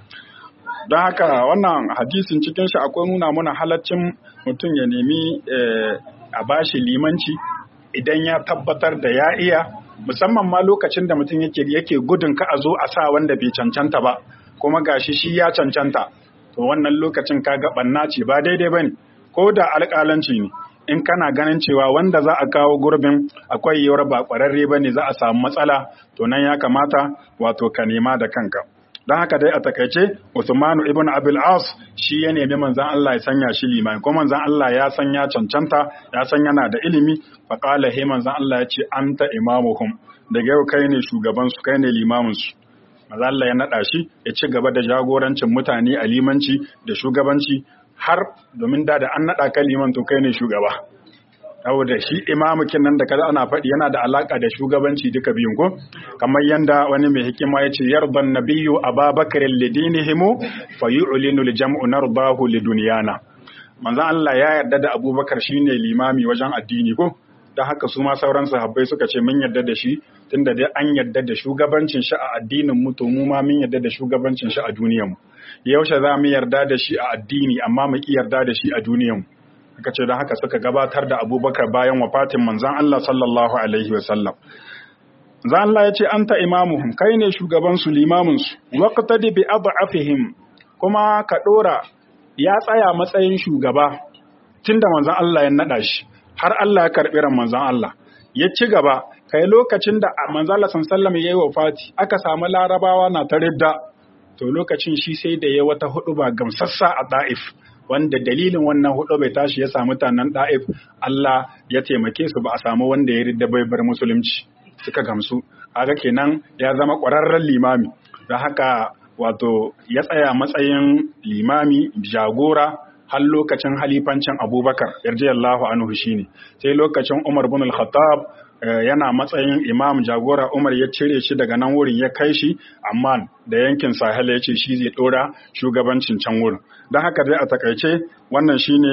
S1: don haka wannan hadisin cikin shi akwai nuna mana halaccin mutum ya nemi a bashi limanci idan ya tabbatar da ya iya musamman ma lokacin da mutum yake yake gudun ka a zo a sa wanda bai cancanta ba kuma gashi shi ya cancanta to wannan lokacin ka ga banna ce ba daidai bane ko da alƙalanci ne in kana ganin cewa wanda za a kawo gurbin akwai yiwuwar ba ƙwararre bane za a samu matsala to nan ya kamata wato ka nema da kanka don haka dai a takaice Usmanu ibn Abil As shi ya nemi manzon Allah ya sanya shi limami ko manzon Allah ya san ya cancanta ya san yana da ilimi fa qala he manzon Allah ya ce anta imamuhum daga yau kai ne shugaban su kai ne limamin su manzon Allah ya nada shi ya ci gaba da jagorancin mutane a limanci da shugabanci har domin da da an nada ka liman to kai ne shugaba saboda shi imamukin nan da kaza ana faɗi yana da alaka da shugabanci duka biyun ko kamar yanda wani mai hikima ya ce yarban nabiyyu ababakar lidinihimu fa yu'linu al-jam'u nardahu lidunyana manzon Allah ya yarda da Abubakar shine limami wajen addini ko dan haka su ma sauran sahabbai suka ce mun yarda da shi tunda dai an yarda da shugabancin shi a addinin mu to mu ma mun yarda da shugabancin shi a duniyar mu yaushe za mu yarda da shi a addini amma mu ki yarda da shi a duniyar mu aka ce don haka suka gabatar da abubakar bayan wafatin manzan Allah sallallahu Alaihi wasallam. Zan Allah ya ce, An ta imamuhum, kai ne shugabansu limaminsu, waƙta da bi afihim kuma ka ɗora ya tsaya matsayin shugaba tun da manzan Allah ya naɗa shi, har Allah ya karɓi ran manzan Allah. Ya ci gaba, kai lokacin da manzan Allah sallallahu ya yi wafati, aka samu larabawa na ta ridda, to lokacin shi sai da ya wata hudu ba gamsassa a ɗa'if. wanda dalilin wannan hudu bai tashi ya samu mutanen da'if Allah ya taimake su ba a samu wanda ya ridda bai bar musulunci suka gamsu kaga kenan ya zama ƙwararren limami da haka wato ya tsaya matsayin limami jagora har lokacin halifancin abubakar yarjiyallahu anhu shine sai lokacin umar bin al-khattab yana matsayin imam jagora umar ya cire shi daga nan wurin ya kai shi amma da yankin sahel ya ce shi zai dora shugabancin can wurin don haka dai a takaice wannan shine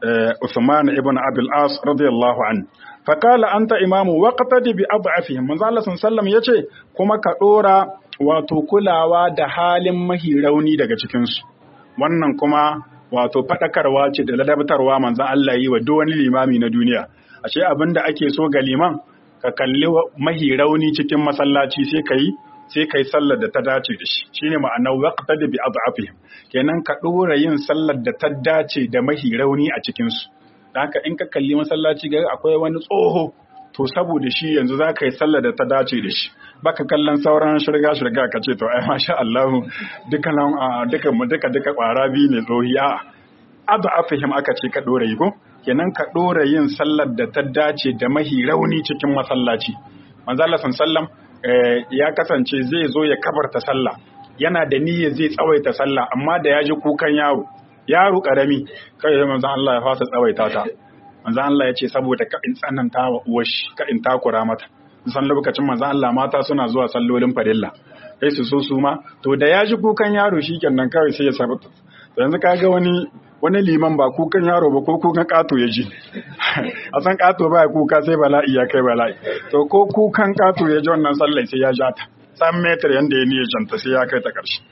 S1: Uthman ibn Abil As radiyallahu anhu fakala anta imamu waqtadi bi ad'afihim manzo Allah sallallahu yace kuma ka dora wato kulawa da halin mahi rauni daga cikin su wannan kuma wato fadakarwa ce da ladabtarwa manzo Allah yi wa duk wani limami na duniya ashe abinda ake so ga liman ka kalli mahi rauni cikin masallaci sai kai sai kai sallar da ta dace da shi shine ma'anar waqtadi bi ad'afihim kenan ka dora yin sallar da ta dace da mahi rauni a cikin su haka in ka kalli masallaci ga akwai wani tsoho to saboda shi yanzu za ka yi sallar da ta dace da shi baka kallon sauran shirga shirga ka ce to ai masha Allah duka duka duka duka kwara biyu ne tsohi a abu afihim aka ce ka dora yi ko kenan ka dora yin sallar da ta dace da mahi rauni cikin masallaci manzo Allah sallam ya kasance zai zo ya kabarta sallah yana da niyyar zai tsawaita sallah amma da ya ji kukan yaro yaro karami kai sai manzon Allah ya fasa tsawaita ta manzon Allah ya ce saboda ka in tsananta wa uwar shi ka in takura mata san lokacin manzon Allah mata suna zuwa sallolin farilla sai su so su ma to da ya ji kukan yaro shikenan kawai sai ya sabata to yanzu kaga wani wani liman ba kukan yaro ba ko kukan kato ya ji a san kato ba kuka sai bala'i ya kai bala'i to ko kukan kato ya ji wannan sallai sai ya ja ta san metar yanda ya niyyar janta sai ya kai ta ƙarshe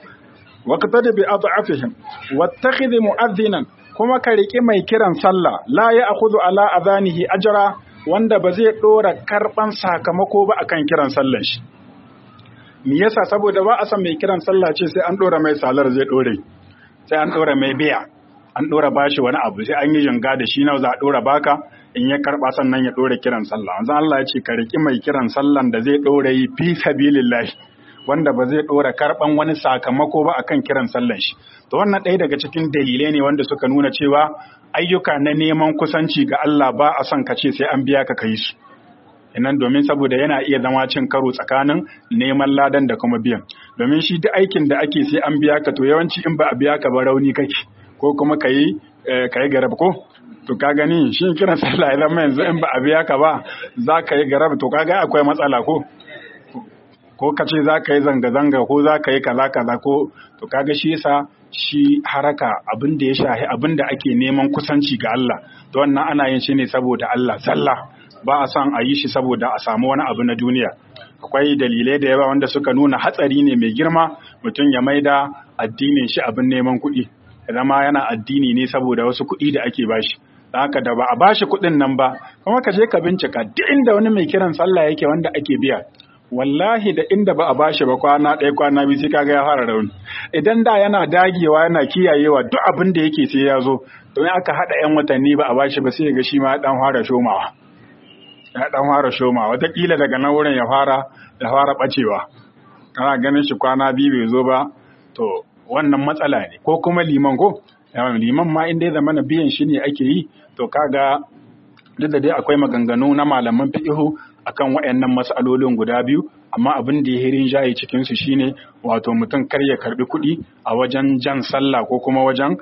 S1: waqtadi bi ad'afihim wattakhidh mu'adhdhinan kuma ka riki mai kiran sallah la ya'khudhu ala adhanihi ajra wanda ba zai dora karban sakamako ba akan kiran sallan shi me yasa saboda ba a san mai kiran sallah ce sai an dora mai salar zai dore sai an dora mai biya an dora bashi wani abu sai an yi jinga da shi nawa za a dora baka in ya karba sannan ya dora kiran sallah wanzan Allah ya ce ka riki mai kiran sallan da zai dora yi fi sabilillahi wanda ba zai ɗora karɓan wani sakamako ba akan kiran sallan shi to wannan ɗaya daga cikin dalilai ne wanda suka nuna cewa ayyuka na neman kusanci ga Allah ba a son ka ce sai an biya ka kai su inan domin saboda yana iya zama cin karo tsakanin neman ladan da kuma biyan domin shi duk aikin da ake sai an biya ka to yawanci in ba a biya ka ba rauni kake ko kuma ka yi ka yi garab ko to ka gani shi kiran sallah idan yanzu in ba a biya ka ba za ka yi garab to kaga akwai matsala ko ko ka ce za ka yi zanga-zanga ko za ka yi kaza-kaza ko to kaga shi yasa shi haraka abin da ya shahi abin da ake neman kusanci ga Allah to wannan ana yin shi ne saboda Allah sallah ba a son a yi shi saboda a samu wani abu na duniya akwai dalilai da yawa wanda suka nuna hatsari ne mai girma mutum ya maida addinin shi abin neman kuɗi zama yana addini ne saboda wasu kuɗi da ake bashi haka da ba a bashi kuɗin nan ba kuma ka je ka bincika duk inda wani mai kiran sallah yake wanda ake biya wallahi da inda ba a bashi ba kwana ɗaya kwana biyu sai kaga ya fara rauni idan da yana dagewa yana kiyayewa duk abin da yake sai ya zo don aka haɗa yan watanni ba a bashi ba sai ga shi ma dan fara shomawa ya dan fara shomawa wataƙila daga nan wurin ya fara ya fara bacewa kana ganin shi kwana biyu bai zo ba to wannan matsala ne ko kuma liman ko liman ma inda ya zama biyan shi ne ake yi to kaga duk da dai akwai maganganu na malaman fiqhu akan waɗannan mas'alolin guda biyu amma abin da ya hirin jayi cikin su shine wato mutum kar ya karbi kuɗi a wajen jan sallah ko kuma wajen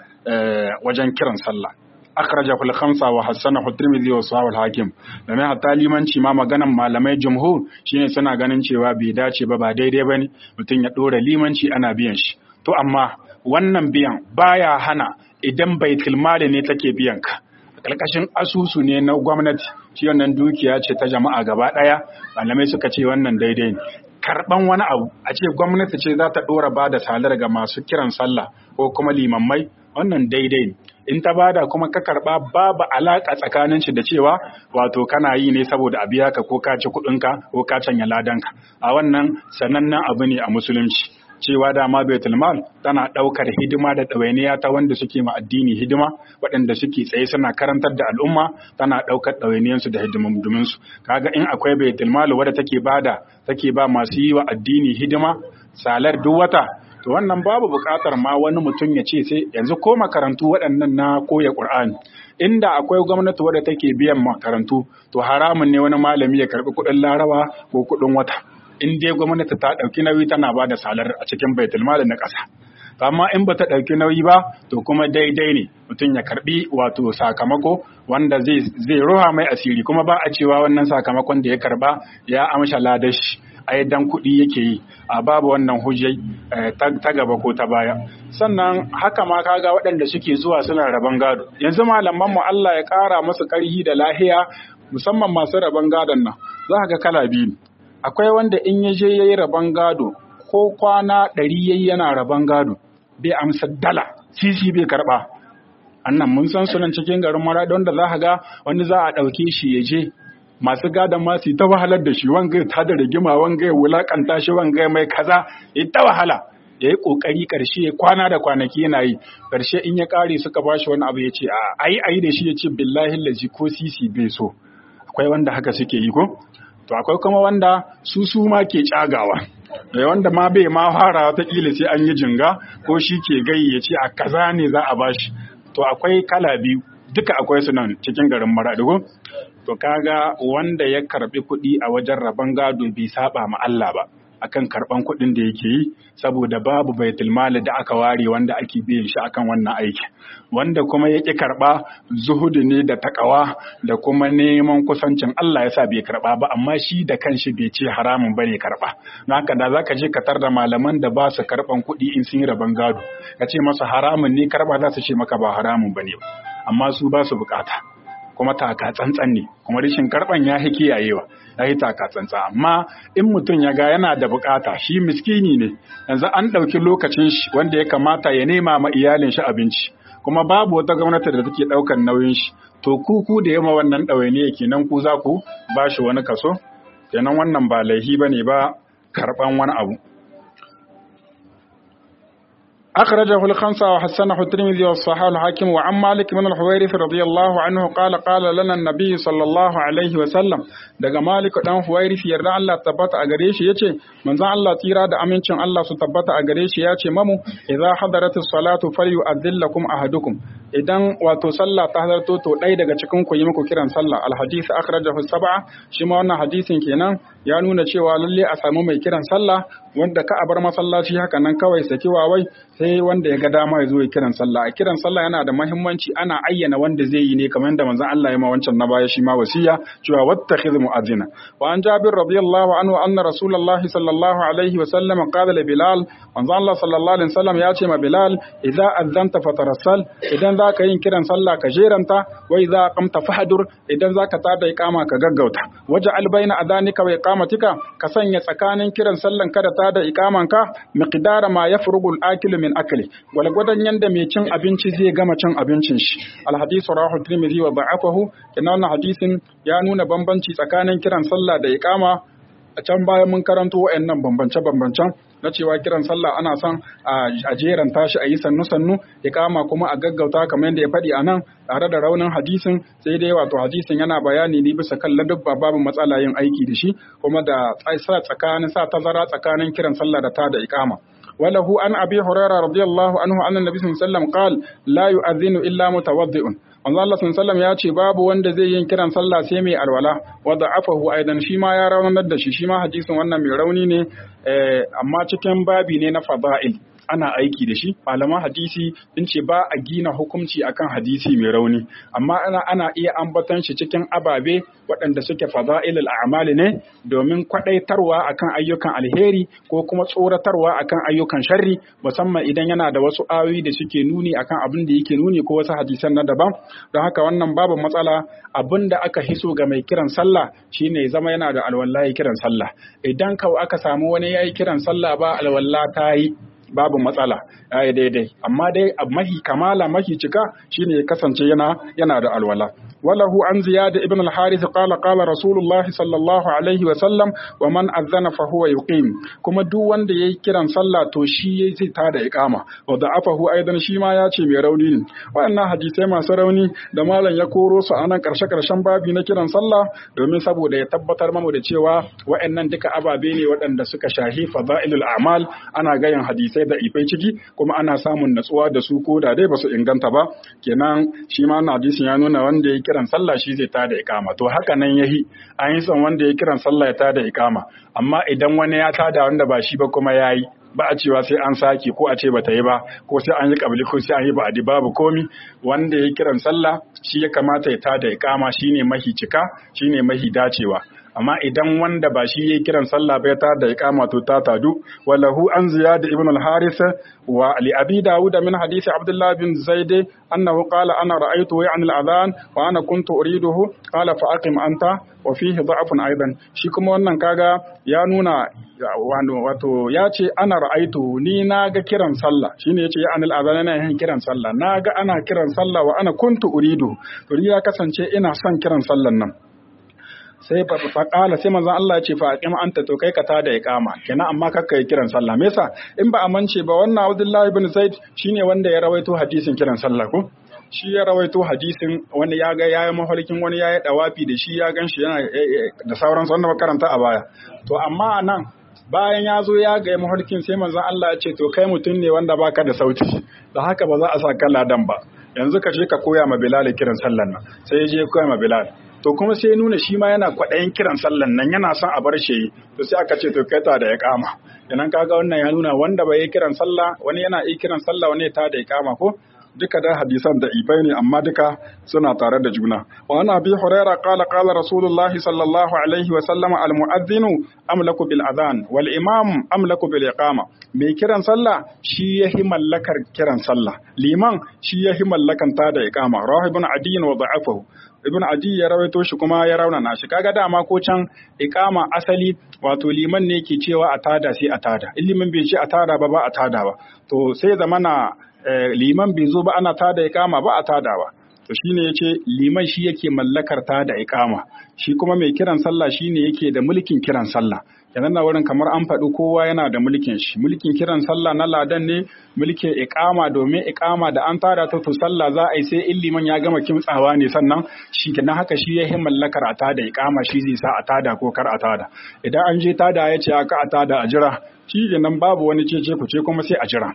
S1: wajen kiran sallah akhraja fil khamsa wa hasana tirmidhi wa sahih al-hakim domin hatta limanci ma maganan malamai jumhur shine suna ganin cewa bai dace ba ba daidai bane mutum ya dora limanci ana biyan shi to amma wannan biyan baya hana idan baitul mali ne take biyan ka ƙarƙashin asusu ne na gwamnati shi wannan dukiya ce ta jama'a gaba ɗaya malamai suka ce wannan daidai ne karɓan wani abu a ce gwamnati ce za ta ɗora ba da salar ga masu kiran sallah ko kuma limammai wannan daidai ne in ta bada kuma ka karɓa babu alaƙa tsakanin shi da cewa wato kana yi ne saboda a biya ka ko ka ci kuɗinka ko ka canya ladanka a wannan sanannen abu ne a musulunci cewa dama baitul mal tana ɗaukar hidima da ɗawainiya ta wanda suke ma addini hidima waɗanda suke tsaye suna karantar da al'umma tana ɗaukar ɗawainiyansu da hidimin su kaga in akwai baitul mal wadda take bada take ba masu yi wa addini hidima salar duk wata to wannan babu buƙatar ma wani mutum ya ce sai yanzu ko makarantu waɗannan na koya Qur'ani inda akwai gwamnati wadda take biyan makarantu to haramun ne wani malami ya karɓi kuɗin larawa ko kuɗin wata in dai gwamnati ta ɗauki nauyi tana ba da salar a cikin baitul mali na ƙasa amma in ba ta ɗauki nauyi ba to kuma daidai ne mutum ya karɓi wato sakamako wanda zai zai roha mai asiri kuma ba a cewa wannan sakamakon da ya karɓa ya amsha ladashi ai dan kuɗi yake yi a babu wannan hujjai ta gaba ko ta baya sannan haka ma kaga waɗanda suke zuwa suna rabon gado yanzu malaman mu Allah ya ƙara musu ƙarhi da lahiya musamman masu rabon gadon nan za ga kala biyu akwai wanda in ya je yayi rabon gado ko kwana ɗari yayi yana rabon gado bai amsa dala sisi bai karɓa annan mun san sunan cikin garin mara wanda za ka ga wani za a ɗauke shi ya je masu gadon ma su ta wahalar da shi wanga ta da rigima wanga ya wulakanta shi wanga mai kaza ya ta wahala ya yi ƙoƙari ƙarshe ya kwana da kwanaki yana yi ƙarshe in ya ƙare suka ba shi wani abu ya ce a ayi ayi da shi ya ce billahi lazi ko sisi bai so akwai wanda haka suke yi ko to akwai kuma wanda su su ma ke cagawa da wanda ma bai ma fara watakila sai an yi jinga ko shi ke gai ya ce a kaza ne za a bashi to akwai kala biyu duka akwai su nan cikin garin maraɗigo to kaga wanda ya karbi kuɗi a wajen rabon gado bai saba ma Allah ba akan karban kuɗin da yake yi saboda babu baitul mali da aka ware wanda ake biyan shi akan wannan aiki wanda kuma ya ƙi karɓa zuhudu ne da takawa da kuma neman kusancin Allah ya sa bai karɓa ba amma shi da kanshi bai ce haramun bane karɓa don haka da zaka je ka tar da malaman da ba su karɓan kuɗi in sun yi rabon gado ka ce masa haramun ne karɓa za su ce maka ba haramun bane ba amma su ba su bukata kuma taka tsantsan ne kuma rishin karban ya fi kiyayewa ya yi taka tsantsan amma in mutum ya ga yana da bukata shi miskini ne yanzu an ɗauki lokacin shi wanda ya kamata ya nema ma iyalin shi abinci kuma babu wata gwamnati da take ɗaukan nauyin shi to ku ku da yamma wannan ɗawainiya kenan ku za ku ba shi wani kaso kenan wannan ba laihi ba ne ba karɓan wani abu أخرجه الخمسة وحسنه الترمذي والصحاح الحاكم وعن مالك بن الحويرث رضي الله عنه قال قال لنا النبي صلى الله عليه وسلم daga Malik dan Huwairith yarda Allah tabbata a gare shi yace manzon Allah tsira da amincin Allah su tabbata a gare shi yace mamu idza hadaratis salatu falyu'adhillakum ahadukum idan wato sallah ta hadarto to ɗaya daga cikin ku yi muku kiran sallah alhadith akhrajahu sab'a shi ma wannan hadisin kenan ya nuna cewa lalle a samu mai kiran sallah wanda ka a bar masallaci haka nan kawai saki wawai sai wanda ya ga dama ya zo ya kiran sallah a kiran sallah yana da muhimmanci ana ayyana wanda zai yi ne kamar yadda manzon Allah ya ma wancan na baya shi ma wasiya cewa wattakhidh mu'adhdhina wa an Jabir radiyallahu anhu anna rasulullahi sallallahu alaihi wa sallam qala li Bilal manzon Allah sallallahu alaihi wasallam ya ce ma Bilal idza adzanta fatarassal idan zaka yin kiran sallah ka jeranta wa idza qamta fahdur idan zaka tada iqama ka gaggauta waja'al baina adanika wa iqamatika ka sanya tsakanin kiran sallan kada tada iqaman ka miqdara ma yafrugu al-akil min akli walgwadan yanda mai cin abinci zai gama cin abincin shi alhadisu rahu tirmidhi wa da'afahu kenan wannan hadisin ya nuna bambanci tsakanin kiran sallah da iqama a can bayan mun karanto wayannan bambance bambancen na cewa kiran sallah ana son a jeran tashi a yi sannu sannu iqama kuma a gaggauta kamar yadda ya faɗi a nan tare da raunin hadisin sai dai wato hadisin yana bayani ne bisa kan ladabba babu matsala yin aiki da shi kuma da sa tsakanin sa tazara tsakanin kiran sallah da ta da iqama وله عن أبي هريرة رضي الله عنه أن النبي صلى الله عليه وسلم قال لا يؤذن إلا متوضئ manzo Allah sallallahu ya ce babu wanda zai yin kiran sallah sai mai alwala wa da'afahu aidan shi ma ya raunar da shi shi ma hadisin wannan mai rauni ne amma cikin babi ne na fada'il ana aiki da shi malaman hadisi sun ce ba a gina hukunci akan hadisi mai rauni amma ana ana iya ambaton shi cikin ababe waɗanda suke fada'ilul a'mali ne domin kwadaitarwa akan ayyukan alheri ko kuma tsoratarwa akan ayyukan sharri musamman idan yana da wasu ayoyi da suke nuni akan abin da yake nuni ko wasu hadisan na daban don haka wannan babu matsala abin da aka hiso ga mai kiran sallah shine zama yana da alwallahi kiran sallah idan kawai aka samu wani yayi kiran sallah ba alwalla ta yi babu matsala ya yi daidai amma dai mahi kamala mahi cika shine ya kasance yana yana da alwala وله عن زياد ابن الحارث قال قال رسول الله صلى الله عليه وسلم ومن أذن فهو يقيم كما دو wanda yayi kiran sallah to shi zai tada iqama wa da'afahu aidan shi ma ya ce mai rauni ne waɗannan hadisai masu rauni da malam ya koro su anan karshe karshen babi na kiran sallah domin saboda ya tabbatar mamu da cewa waɗannan duka ababe ne waɗanda suka shahi fadailul a'mal ana gayan hadisai da ifai ciki kuma ana samun natsuwa da su ko da dai basu inganta ba kenan shi ma hadisin ya nuna wanda ya kiran sallah shi zai tada ikama to haka nan yahi an yi son wanda ya kiran sallah ya tada ikama amma idan wani ya tada wanda ba shi ba kuma yayi ba a cewa sai an sake ko a ce bata yi ba ko sai an yi kabli ko sai an yi ba'adi babu komi wanda ya kiran sallah shi ya kamata ya tada ikama shine mahi cika shine mahi dacewa amma idan wanda ba shi yayi kiran sallah bai ta da iqama to ta tadu walahu an ziyad ibn al-harith wa li abi daud min hadith abdullah bin zaid annahu qala ana ra'aytu ya'ni al-adhan wa ana kuntu uriduhu qala fa aqim anta wa fihi da'fun aidan shi kuma wannan kaga ya nuna wato ya ce ana ra'aitu ni na ga kiran sallah shine yace ya anil azan yana yin kiran sallah na ga ana kiran sallah wa ana kuntu uridu to ya kasance ina son kiran sallan nan sai fa kala sai manzon Allah ya ce fa aqim anta to kai ka ta da iqama kenan amma kakka yi kiran sallah me yasa in ba amince ba wannan Abdullah ibn Zaid shine wanda ya rawaito hadisin kiran sallah ko shi ya rawaito hadisin wani ya ga yayi mafarkin wani yayi dawafi da shi ya ganshi yana da sauran wanda karanta a baya to amma anan bayan ya zo ya ga mafarkin sai manzon Allah ya ce to kai mutum ne wanda baka da sauti da haka ba za a sa ladan ba yanzu ka je ka koya ma Bilal kiran sallan nan sai ya je koya ma Bilal to kuma sai nuna shi ma yana kwaɗayin kiran sallan nan yana son a bar shi to sai aka ce to kai ta da ya kama idan kaga wannan ya nuna wanda bai yi kiran sallah wani yana yi kiran sallah wani ta da ya kama ko duka da hadisan da ibai ne amma duka suna tare da juna wa ana bi huraira qala qala rasulullah sallallahu alaihi wa sallama al mu'adhdhinu amlaku bil adhan wal imam amlaku bil iqama mai kiran sallah shi yahi mallakar kiran sallah liman shi yahi mallakan ta da iqama rahibun adiyin wa da'afahu ibn adi ya rawaito shi kuma ya raunana shi kaga dama ko can iqama asali wato liman ne ke cewa a tada sai a tada ilimin bai ce a tada ba ba a tada ba to sai zamana liman bai zo ba ana tada iqama ba a tada ba to shine yace liman shi yake mallakar tada iqama shi kuma mai kiran sallah shine yake da mulkin kiran sallah kenan na wurin kamar an faɗi kowa yana da mulkin shi mulkin kiran sallah na ladan ne mulkin iqama domin iqama da an tada ta to sallah za a yi sai in liman ya gama kimtsawa ne sannan shi kenan haka shi ya mallakar a tada iqama shi zai sa a tada ko kar a tada idan an je tada ya ce aka a tada a jira shi kenan babu wani cece ku ce kuma sai a jira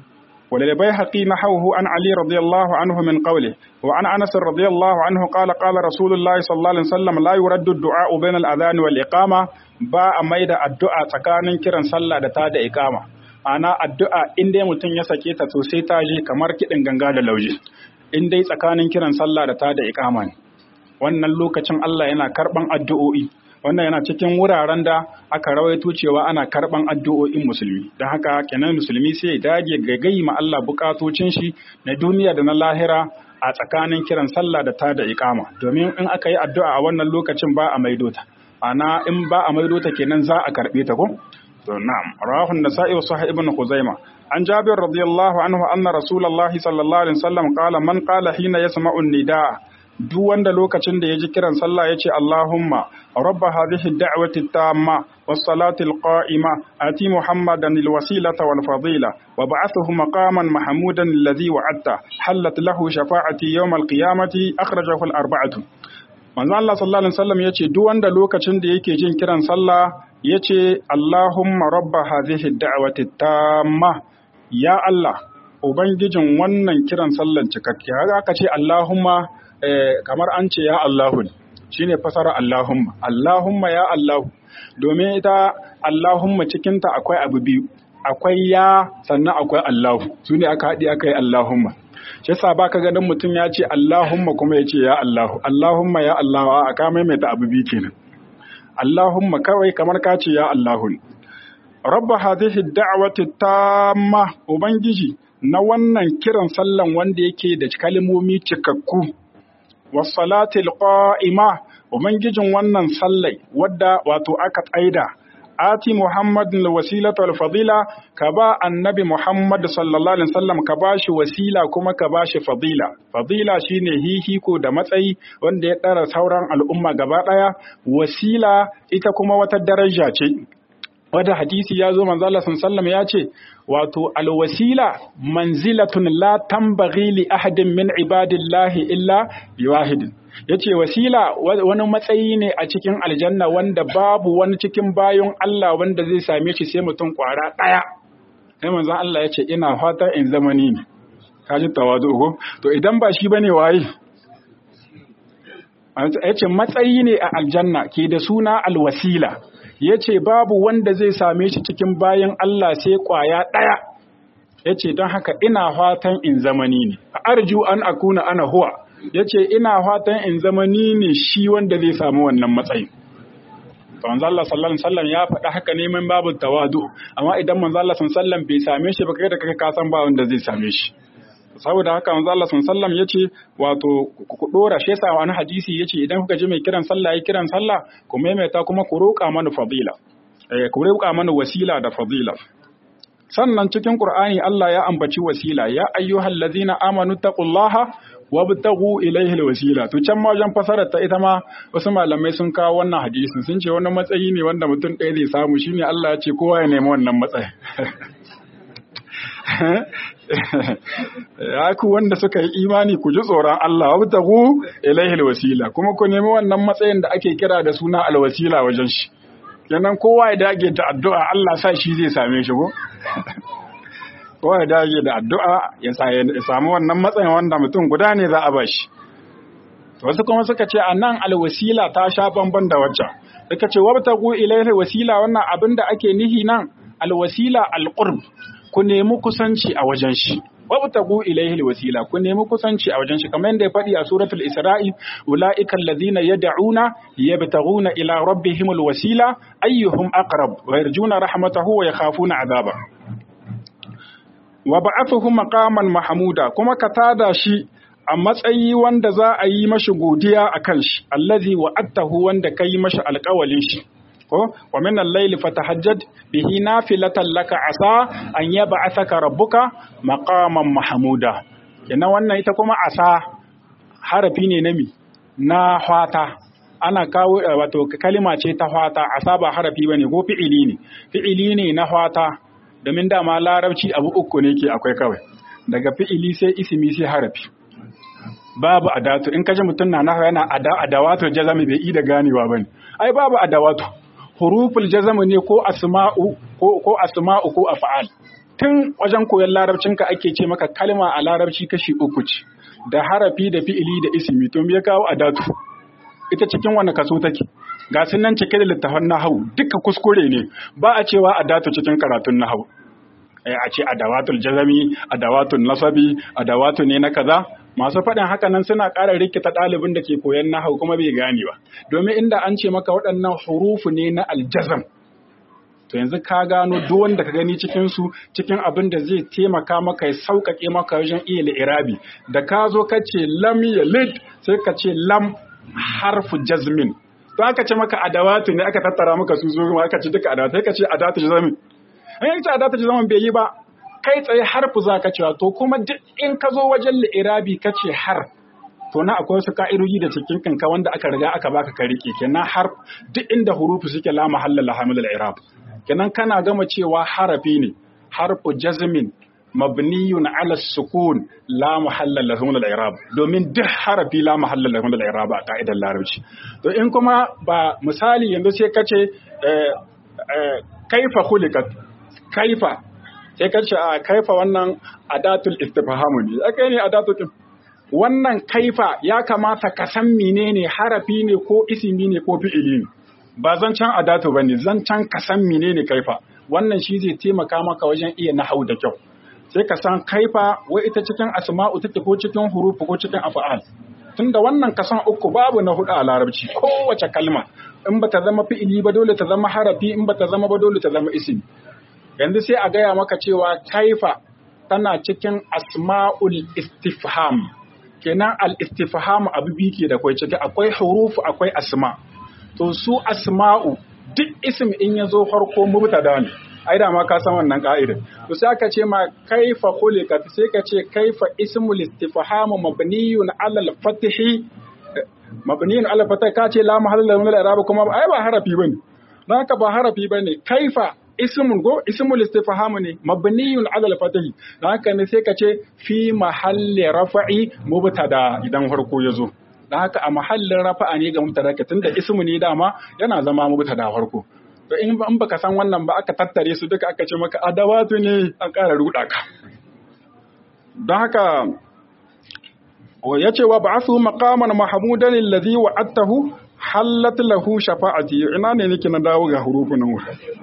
S1: وللبيهقي نحوه عن علي رضي الله عنه من قوله وعن أنس رضي الله عنه قال قال رسول الله صلى الله عليه وسلم لا يرد الدعاء بين الأذان والإقامة با ميدا الدعاء tsakanin kiran sallah da ta da iqama ana addu'a in dai mutum ya sake ta to sai ta je kamar kidin ganga da lauje in dai tsakanin kiran sallah da ta da iqama ne wannan lokacin Allah yana karban addu'o'i wannan yana cikin wuraren da aka rawaito cewa ana karban addu'o'in musulmi don haka kenan musulmi sai ya dage gagayi ma Allah bukatocin shi na duniya da na lahira a tsakanin kiran sallah da ta da iqama domin in aka yi addu'a a wannan lokacin ba a maido ta ana in ba a maido ta kenan za a karbe ta ko to na'am rawahu an-nasa'i wa sahih ibn khuzaimah an jabir radiyallahu anhu anna rasulullahi sallallahu alaihi wasallam qala man qala hina yasma'u an-nidaa duk wanda lokacin da ya ji kiran sallah ya ce Allahumma rabba hadhihi da'wati tamma was salati al-qa'ima ati muhammadan al-wasilata wal fadila wa ba'athuhu maqaman mahmudan alladhi wa'adta halat lahu shafa'ati yawm al-qiyamati akhrajahu al-arba'atu manzo Allah sallallahu alaihi wasallam yace duk wanda lokacin da yake jin kiran sallah yace Allahumma rabba hadhihi da'wati tamma ya Allah ubangijin wannan kiran sallan cikakke haka aka ce Allahumma kamar an ce ya Allahu shi ne fasara Allahumma Allahumma ya Allahu domin ita Allahumma cikinta akwai abu biyu akwai ya sannan akwai Allahu su ne aka haɗi aka yi Allahumma shi yasa ba ka ganin mutum ya ce Allahumma kuma ya ce ya Allahu Allahumma ya Allahu a ka maimaita abu biyu kenan Allahumma kawai kamar ka ce ya Allahu Rabba hadhihi da'wati tamma ubangiji na wannan kiran sallan wanda yake da kalmomi cikakku wasalatil qa'ima ubangijin wannan sallai wadda wato aka tsaida ati muhammadin wasilata wal fadila ka ba annabi muhammad sallallahu alaihi wasallam ka ba shi wasila kuma ka ba shi fadila fadila shine hihiko da matsayi wanda ya ɗara sauran al'umma gaba ɗaya wasila ita kuma wata daraja ce wata hadisi ya zo manzo Allah sallallahu ya ce wato alwasila manzilatun la tambaghi li ahadin min ibadillahi illa biwahidin yace wasila wani matsayi ne a cikin aljanna wanda babu wani cikin bayon Allah wanda zai same shi sai mutum kwara daya sai manzo Allah yace ina fata in zamani ne kaji tawadu ko to idan ba shi bane waye yace matsayi ne a aljanna ke da suna alwasila ya ce babu wanda zai same shi cikin bayan Allah sai kwaya ɗaya ya ce don haka ina fatan in zamani ne a arju an akuna ana huwa ya ce ina fatan in zamani ne shi wanda zai samu wannan matsayin to manzo Allah sallallahu alaihi wasallam ya faɗa haka ne min babu tawadu amma idan manzo Allah sallallahu alaihi wasallam bai same shi ba kai da kai ka san ba wanda zai same shi saboda haka manzo Allah sallallahu alaihi wasallam yace wato ku dora shi yasa wani hadisi yace idan kuka ji mai kiran sallah yayi kiran sallah ku maimaita kuma ku roƙa mana fadila eh ku roƙa mana wasila da fadila sannan cikin Qur'ani Allah ya ambaci wasila ya ayyuhal ladzina amanu taqullaha wabtagu ilaihi alwasila to can ma wajen fasarar ta ita ma wasu malamai sun kawo wannan hadisin sun ce wani matsayi ne wanda mutum ɗaya zai samu shine Allah ya ce kowa ya nemi wannan matsayi ya ku wanda suka yi imani ku ji tsoron Allah wabtagu ilaihi alwasila kuma ku nemi wannan matsayin da ake kira da suna alwasila wajen shi kenan kowa ya dage da addu'a Allah sa shi zai same shi ko kowa ya dage da addu'a ya samu wannan matsayin wanda mutum guda ne za a ba shi. Wasu kuma suka ce a nan alwasila ta sha bamban da wacce. Suka ce wabta ku ilaihi wasila wannan abin da ake nihi nan alwasila alqurb ku nemi kusanci a wajen shi. Wabta ku ilaihi wasila ku nemi kusanci a wajen shi kamar yadda ya faɗi a suratul Isra'i ulaika alladhina yad'una yabtaghuna ila rabbihim alwasila ayyuhum aqrab wa yarjuna rahmatahu wa yakhafuna adaba. wa ba'athuhu maqaman mahmuda kuma ka tada shi a matsayi wanda za a yi mashi godiya akan shi allazi wa'adtahu wanda kai mashi alƙawalin shi ko wa min al-layl fatahajjad bihi nafilatan laka asa an yab'athaka rabbuka maqaman mahmuda kenan wannan ita kuma asa harafi ne na mi na hwata ana kawo wato kalima ce ta hwata asa ba harafi bane ko fi'ili ne fi'ili ne na hwata domin dama larabci abu uku ne ke akwai kawai daga fi'ili sai isimi sai harafi babu adatu in kaji mutum na nahu yana adawatu jazami bai yi da ganewa bane ai babu adawatu huruful jazami ne ko asma'u ko ko asma'u ko af'al tun wajen koyon larabcinka ake ce maka kalma a larabci kashi uku ce da harafi da fi'ili da isimi to me ya kawo adatu ita cikin wani kaso take ga sun nan cike da littafan nahawu duka kuskure ne ba a cewa adatu cikin karatun nahawu a ce adawatul jazami adawatul nasabi adawatu ne na kaza masu faɗin haka nan suna ƙara rikita ɗalibin da ke koyan nahawu kuma bai gane ba domin inda an ce maka waɗannan hurufu ne na aljazam to yanzu ka gano duk wanda ka gani cikin su cikin abin da zai taimaka maka ya sauƙaƙe maka wajen iya li'irabi da ka zo ka ce lam yalid sai ka ce lam harfu jazmin to aka ce maka adawatu ne aka tattara maka su zo aka ce duka adawatu sai ka ce adawatu jazmin an yanci adawatu jazmin bai yi ba kai tsaye harfu za ka cewa to kuma duk in ka zo wajen li'irabi ka ce har to na akwai wasu ka'idoji da cikin kanka wanda aka riga aka baka ka rike kenan har duk inda hurufu suke la mahalla la hamil al-i'rab kenan kana gama cewa harafi ne harfu jazmin mabniyun ala sukun la mahalla lahu min al-i'rab domin duk harafi la mahalla lahu min al-i'rab a ka'idar larabci to in kuma ba misali yanzu sai kace kaifa khuliqat kaifa sai kace a kaifa wannan adatul istifham ne akai ne adatul wannan kaifa ya kamata ka san menene harafi ne ko isimi ne ko fi'ili ne ba zancen adatu bane zancen ka san menene kaifa wannan shi zai taimaka maka wajen iya nahau da kyau sai ka san kaifa wai ita cikin asma'u take ko cikin hurufu ko cikin af'al tunda wannan kasan uku babu na hudu a larabci kowace kalma in ba ta zama fi'ili ba dole ta zama harafi in ba ta zama ba dole ta zama ismi yanzu sai a gaya maka cewa kaifa tana cikin asma'ul istifham kenan al istifham abu biyu ke da kwai ciki akwai hurufu akwai asma to su asma'u duk ism in ya zo farko mubtada ne ai da ma ka san wannan ka'ida to sai aka ce ma kaifa khuliqat sai ka ce kaifa ismul istifham mabniyun ala al-fathi mabniyun ala al ka ce la mahalla min al-i'rab kuma ai ba harafi bane dan haka ba harafi bane kaifa ismun go ismul istifham ne mabniyun ala al-fathi dan haka ne sai ka ce fi mahalli rafa'i mubtada idan farko ya zo dan haka a mahallin rafa'a ne ga mubtada tunda ismu ne dama yana zama mubtada farko to in baka san wannan ba aka tattare su duka aka ce maka adawatu ne an ƙara ruɗa ka don haka ya ce wa ba'athu maqaman mahmudan allazi wa'adtahu hallat lahu shafa'ati ina ne nake na dawo ga hurufun nan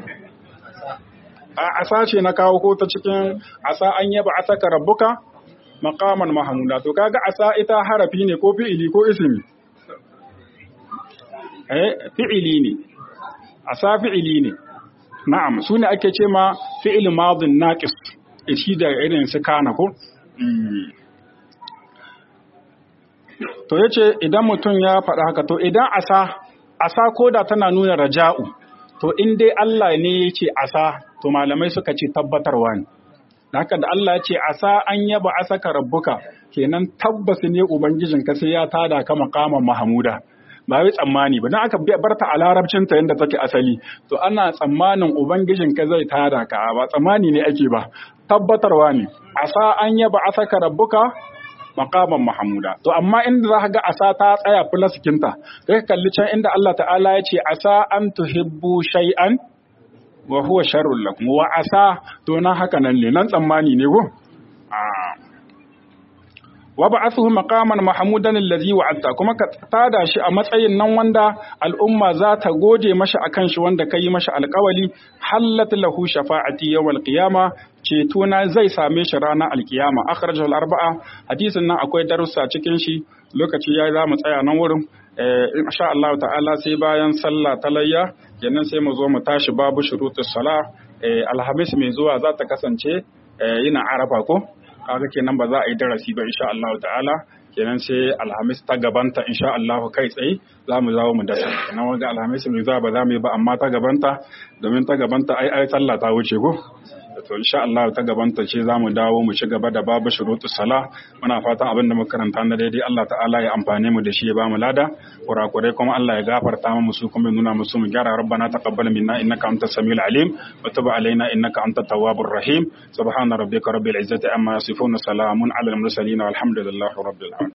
S1: a asa ce na kawo ko ta cikin asa an yaba asaka rabbuka maqaman mahmuda to kaga asa ita harafi ne ko fi'ili ko ismi eh fi'ili ne asa fi'ili ne na'am su ne ake ce ma fi'il madin naqis shi da irin su kana ko to yace idan mutum ya faɗa haka to idan asa asa koda tana nuna raja'u to in dai Allah ne yace asa to malamai suka ce tabbatarwa ne haka da Allah ya ce asa an yaba asaka rabbuka kenan tabbas ne ubangijinka sai ya tada ka makaman mahmuda ba wai tsammani ba dan aka barta a larabcin ta yanda take asali to ana tsammanin ubangijinka zai tada ka ba tsammani ne ake ba tabbatarwa ne asa an yaba asaka rabbuka maqaman mahmuda to amma inda za ka ga asa ta tsaya fulasikinta sai ka kalli can inda Allah ta'ala ya ce asa an tuhibbu shay'an wa huwa sharrun lakum wa asa to na haka nan ne nan tsammani ne go wa ba'athuhu maqaman mahmudan allazi wa'adta kuma ka tada shi a matsayin nan wanda al'umma za ta gode mashi akan shi wanda kai mashi alƙawali hallat lahu shafa'ati yawmal qiyama ceto na zai same shi ranar alkiyama akhrajahu al-arba'a hadisin nan akwai darussa cikin shi lokaci yayi za mu tsaya nan wurin insha Allah ta'ala sai bayan sallah ta layya kenan sai mu zo mu tashi babu shurutus sala alhamis mai zuwa za ta kasance yana arafa ko kaga kenan ba za a yi darasi ba insha Allah ta'ala kenan sai alhamis ta gabanta insha Allah kai tsaye za mu zawo mu dasa kenan wanga alhamis mai zuwa ba za mu yi ba amma ta gabanta domin ta gabanta ai ai sallah ta wuce ko to insha Allah ta gabanta ce za mu dawo mu ci gaba da babu shurutus sala muna fatan abin da muka karanta na daidai Allah ta'ala ya amfane mu da shi ya ba mu lada kurakurai kuma Allah ya gafarta mu su kuma nuna musu mu gyara rabbana taqabbal minna innaka antas samiul alim wa tub alaina innaka antat tawwabur rahim subhana rabbika rabbil izzati amma yasifun salamun alal mursalin walhamdulillahi rabbil alamin